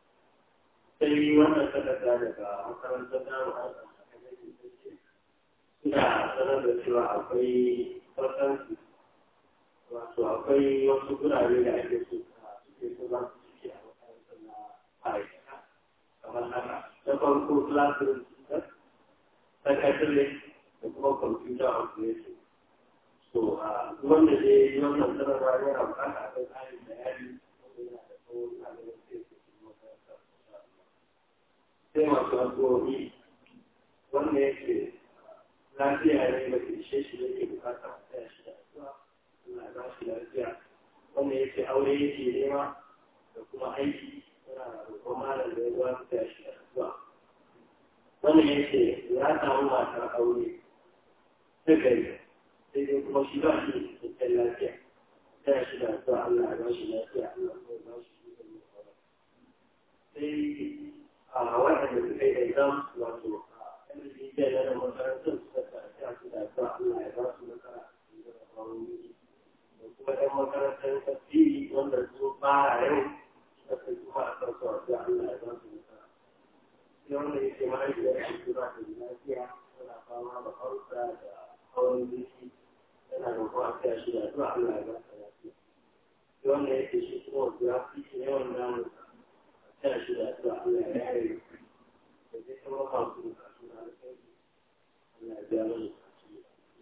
sai wannan takarda daga makarantar daru a tsakanin suna sanar da cewa akwai fasansu wato akwai wasu gurare da ake so suke so za su ciki a makarantar na ma'aikata kamar haka na farko classroom system secretary da kuma computer operation so wanda ne wannan sanarwa yana bukata akwai tsarin bayani wanda yana da tsawo na da wasu yake cikin makarantar sai masu addu'o'i wanda yake lafiya ne ba ke ishe shi yake bukata a tsaya shi da addu'a Allah ya ba shi lafiya wanda yake aure yake nema da kuma aiki yana roƙon malam da ya zuwa su tsaya shi da addu'a wanda yake ya samu matar aure ta gari sai dai kuma shi ba shi da cikakken lafiya ta shi da addu'a Allah ya ba shi lafiya Allah ya ba shi ikon yin sauran sai a waɗanda suka yi exam wato a MBA na da makarantar suka karanta su da addu'a Allah ya ba su nasara a cikin jarrabawar yi da kuma ɗan makarantar tafsiri wanda su fara yau suka kai kuma a kan su addu'a Allah ya ba su nasara sai wanda yake mahaifiyar shi ba da lafiya tana fama da hausa da hawan jiki yana da kuma a shi da addu'a Allah ya ba su lafiya sai wanda yake shi kuma wasu ya fi shi yawan damun ta shi da addu'a Allah ya yare da zai kuma masu bukatu na alkhairi Allah ya biya mana bukatu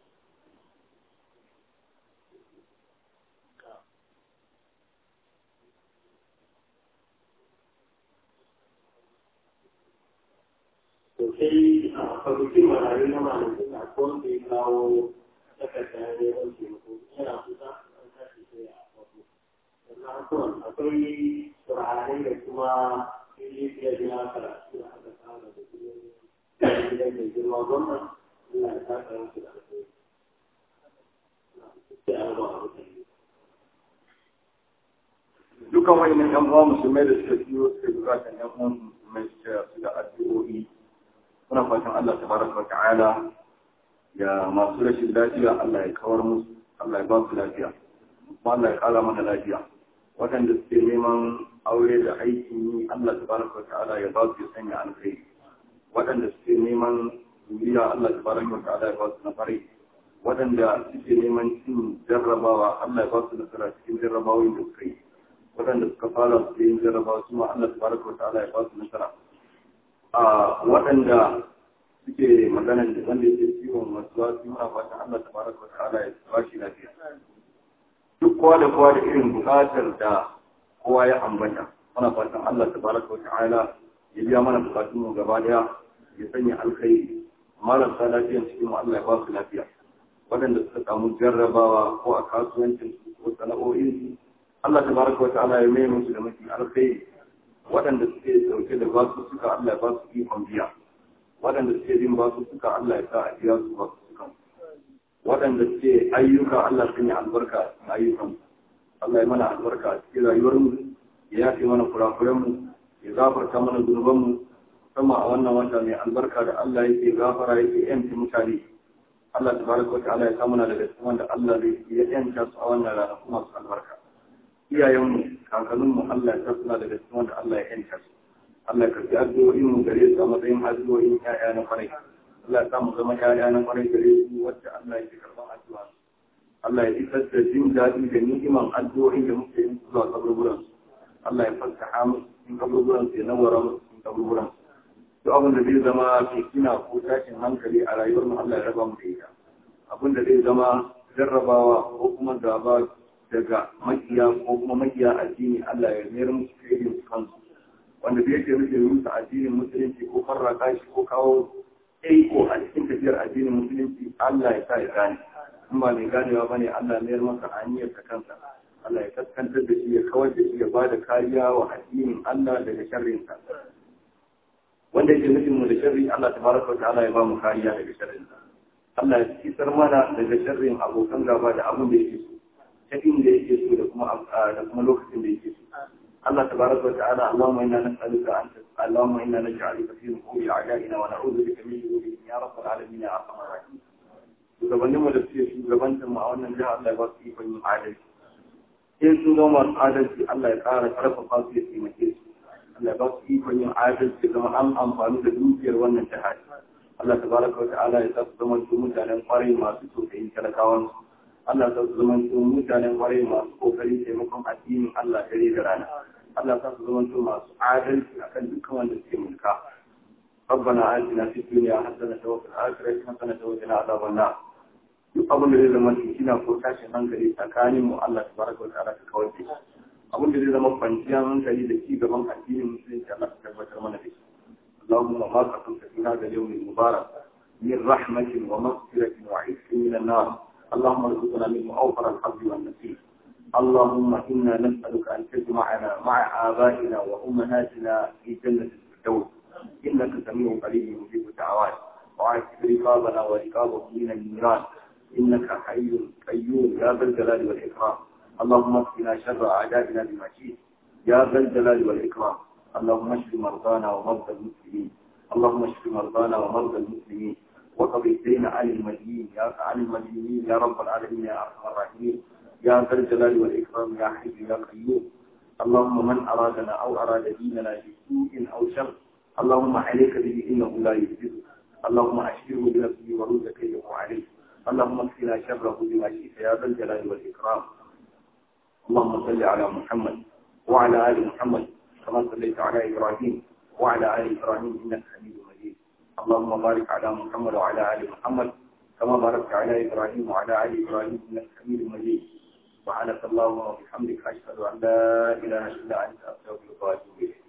to sai a kwamitin marayu na malamin na ko wanda ya kawo takarda ne wani taimako yana kusa an tashi sai a wato sannan akwai akwai turare da kuma fili biyar na karatu da aka tsara da kuma gidan mai girma gwamna Allah ya saka musu da alheri sai an ba a mutane dukan wayannan yan uwa musulmai da suka biyo suka bukatan yan uwan musulmai suka su da addu'o'i muna fatan Allah tabaraka wa ta'ala ya masu rashin lafiya Allah ya kawar musu Allah ya ba su lafiya kuma Allah ya kara mana lafiya waɗanda suke neman aure da aikin yi Allah tabaraka wa ta'ala ya ba su ya sanya alkhairi waɗanda suke neman zuriya Allah tabaraka wa ta'ala ya ba su na farai waɗanda suke neman cin jarrabawa Allah ya ba su nasara cikin jarrabawoyin da suka yi waɗanda suka fara su yin jarrabawa su ma Allah tabaraka wa ta'ala ya ba su nasara a waɗanda suke magana da wanda yake ciwon wasu wasu muna fatan Allah tabaraka wa ta'ala ya ba shi lafiya duk kowa da kowa da irin buƙatar da kowa ya ambata muna fatan Allah tabaraka wa ta'ala ya biya mana bukatun mu gaba daya ya sanya alkhairi marasa lafiyan cikin mu Allah ya ba su lafiya waɗanda suka samu jarrabawa ko a kasuwancin su ko sana'o'in su Allah tabaraka wa ta'ala ya mai musu da mafi alkhairi waɗanda suke dauke da basu suka Allah ya ba su ikon biya waɗanda suke bin basu suka Allah ya sa a biya su basu suka waɗanda suke ayyuka Allah sun yi albarka a ayyukan Allah ya mana albarka a cikin rayuwarmu ya yafe mana kurakurenmu ya gafarta mana zunubanmu sama a wannan wata mai albarka da Allah yake gafara yake yanci mutane Allah tabaraka wa ta'ala ya samu na daga cikin wanda Allah zai ya yanta su a wannan rana kuma su albarka iyayenmu kakanninmu Allah ya suna daga cikin wanda Allah ya yanta su Allah ya karbi addu'o'in mu gare su a matsayin addu'o'in ƴaƴa na kwarai Allah ya samu zama ƴaƴa na kwarai gare su wacce Allah ya karban addu'a Allah ya isar da jin daɗi da ni'iman addu'o'in da muke yin zuwa kaburburan Allah ya fasaha musu cikin kaburburan su ya nawara musu cikin kaburburan duk abin da zai zama fitina ko tashin hankali a rayuwar mu Allah ya raba mu da ita abin da zai zama jarrabawa ko kuma gaba daga makiya ko kuma makiya addini Allah ya mayar musu kai su kansu wanda bai yake rufe musu addinin musulunci ko farraka shi ko kawo ko a cikin tafiyar addinin musulunci Allah ya sa ya gane in ba mai ganewa bane Allah ya mayar masa hanyar ta kansa Allah ya kaskantar da shi ya kawar da shi ya ba da kariya wa addinin Allah daga sharrinsa wanda yake nufin mu da sharri Allah tabaraka wa ta'ala ya ba mu kariya daga sharrinsa Allah ya kisar mana daga sharrin abokan gaba da abin da yake so ta inda yake so da kuma da kuma lokacin da yake so Allah tabaraka wa ta'ala Allahumma inna nas'aluka an Allahumma inna naj'aluka fi nuhuri a'da'ina wa na'udhu bika min shururihim ya rabbal alamin ya arhamar rahim shugabannin mu da suke shugabantar mu a wannan jiha Allah ya ba su ikon yin adalci in sun zama masu adalci Allah ya ƙara ƙarfafa su ya taimake su Allah ya ba su ikon yin adalci zama an amfani da dukiyar wannan jiha Allah tabaraka wa ta'ala ya sa su zama su mutanen kwarai masu tausayin talakawan su Allah sa su zama su mutanen kwarai masu kokarin taimakon addinin Allah dare da rana. Allah sa su zama su masu adalci akan dukkan wanda suke mulka. ربنا آتنا في الدنيا حسنة وفي الآخرة حسنة وقنا عذاب النار. duk abin da zai zama cikina ko tashin hankali tsakanin mu Allah tabaraka wa ta'ala ka kawar da shi abin da zai zama kwanciyar hankali da ci gaban addinin musulunci Allah ka tabbatar mana da shi اللهم ما قسمت في هذا اليوم المبارك من رحمة ومغفرة وعزك من النار اللهم ارزقنا منه أوفر الحظ والنصيب اللهم إنا نسألك أن تجمعنا مع آبائنا وأمهاتنا في جنة الفردوس إنك سميع قريب مجيب الدعوات وعاتق رقابنا ورقابهم من النيران إنك حي قيوم يا ذا الجلال والإكرام اللهم اكفنا شر أعدائنا بما شئت يا ذا الجلال والإكرام اللهم اشف مرضانا ومرضى المسلمين اللهم اشف مرضانا ومرضى المسلمين وقض الدين عن المدينين يا عن المدينين يا رب العالمين يا ارحم الراحمين يا ذا الجلال والاكرام يا حي يا قيوم اللهم من ارادنا او اراد ديننا بسوء او شر اللهم عليك به انه لا يجوز اللهم اشفره بنفسه ورد كيده عليه اللهم اكفنا شره بما شئت يا ذا الجلال والاكرام اللهم صل على محمد وعلى ال محمد كما صليت على ابراهيم وعلى ال ابراهيم انك حميد مجيد اللهم بارك على محمد وعلى ال محمد كما باركت على ابراهيم وعلى ال ابراهيم انك حميد مجيد سبحانك اللهم وبحمدك اشهد ان لا اله الا انت استغفرك واتوب اليك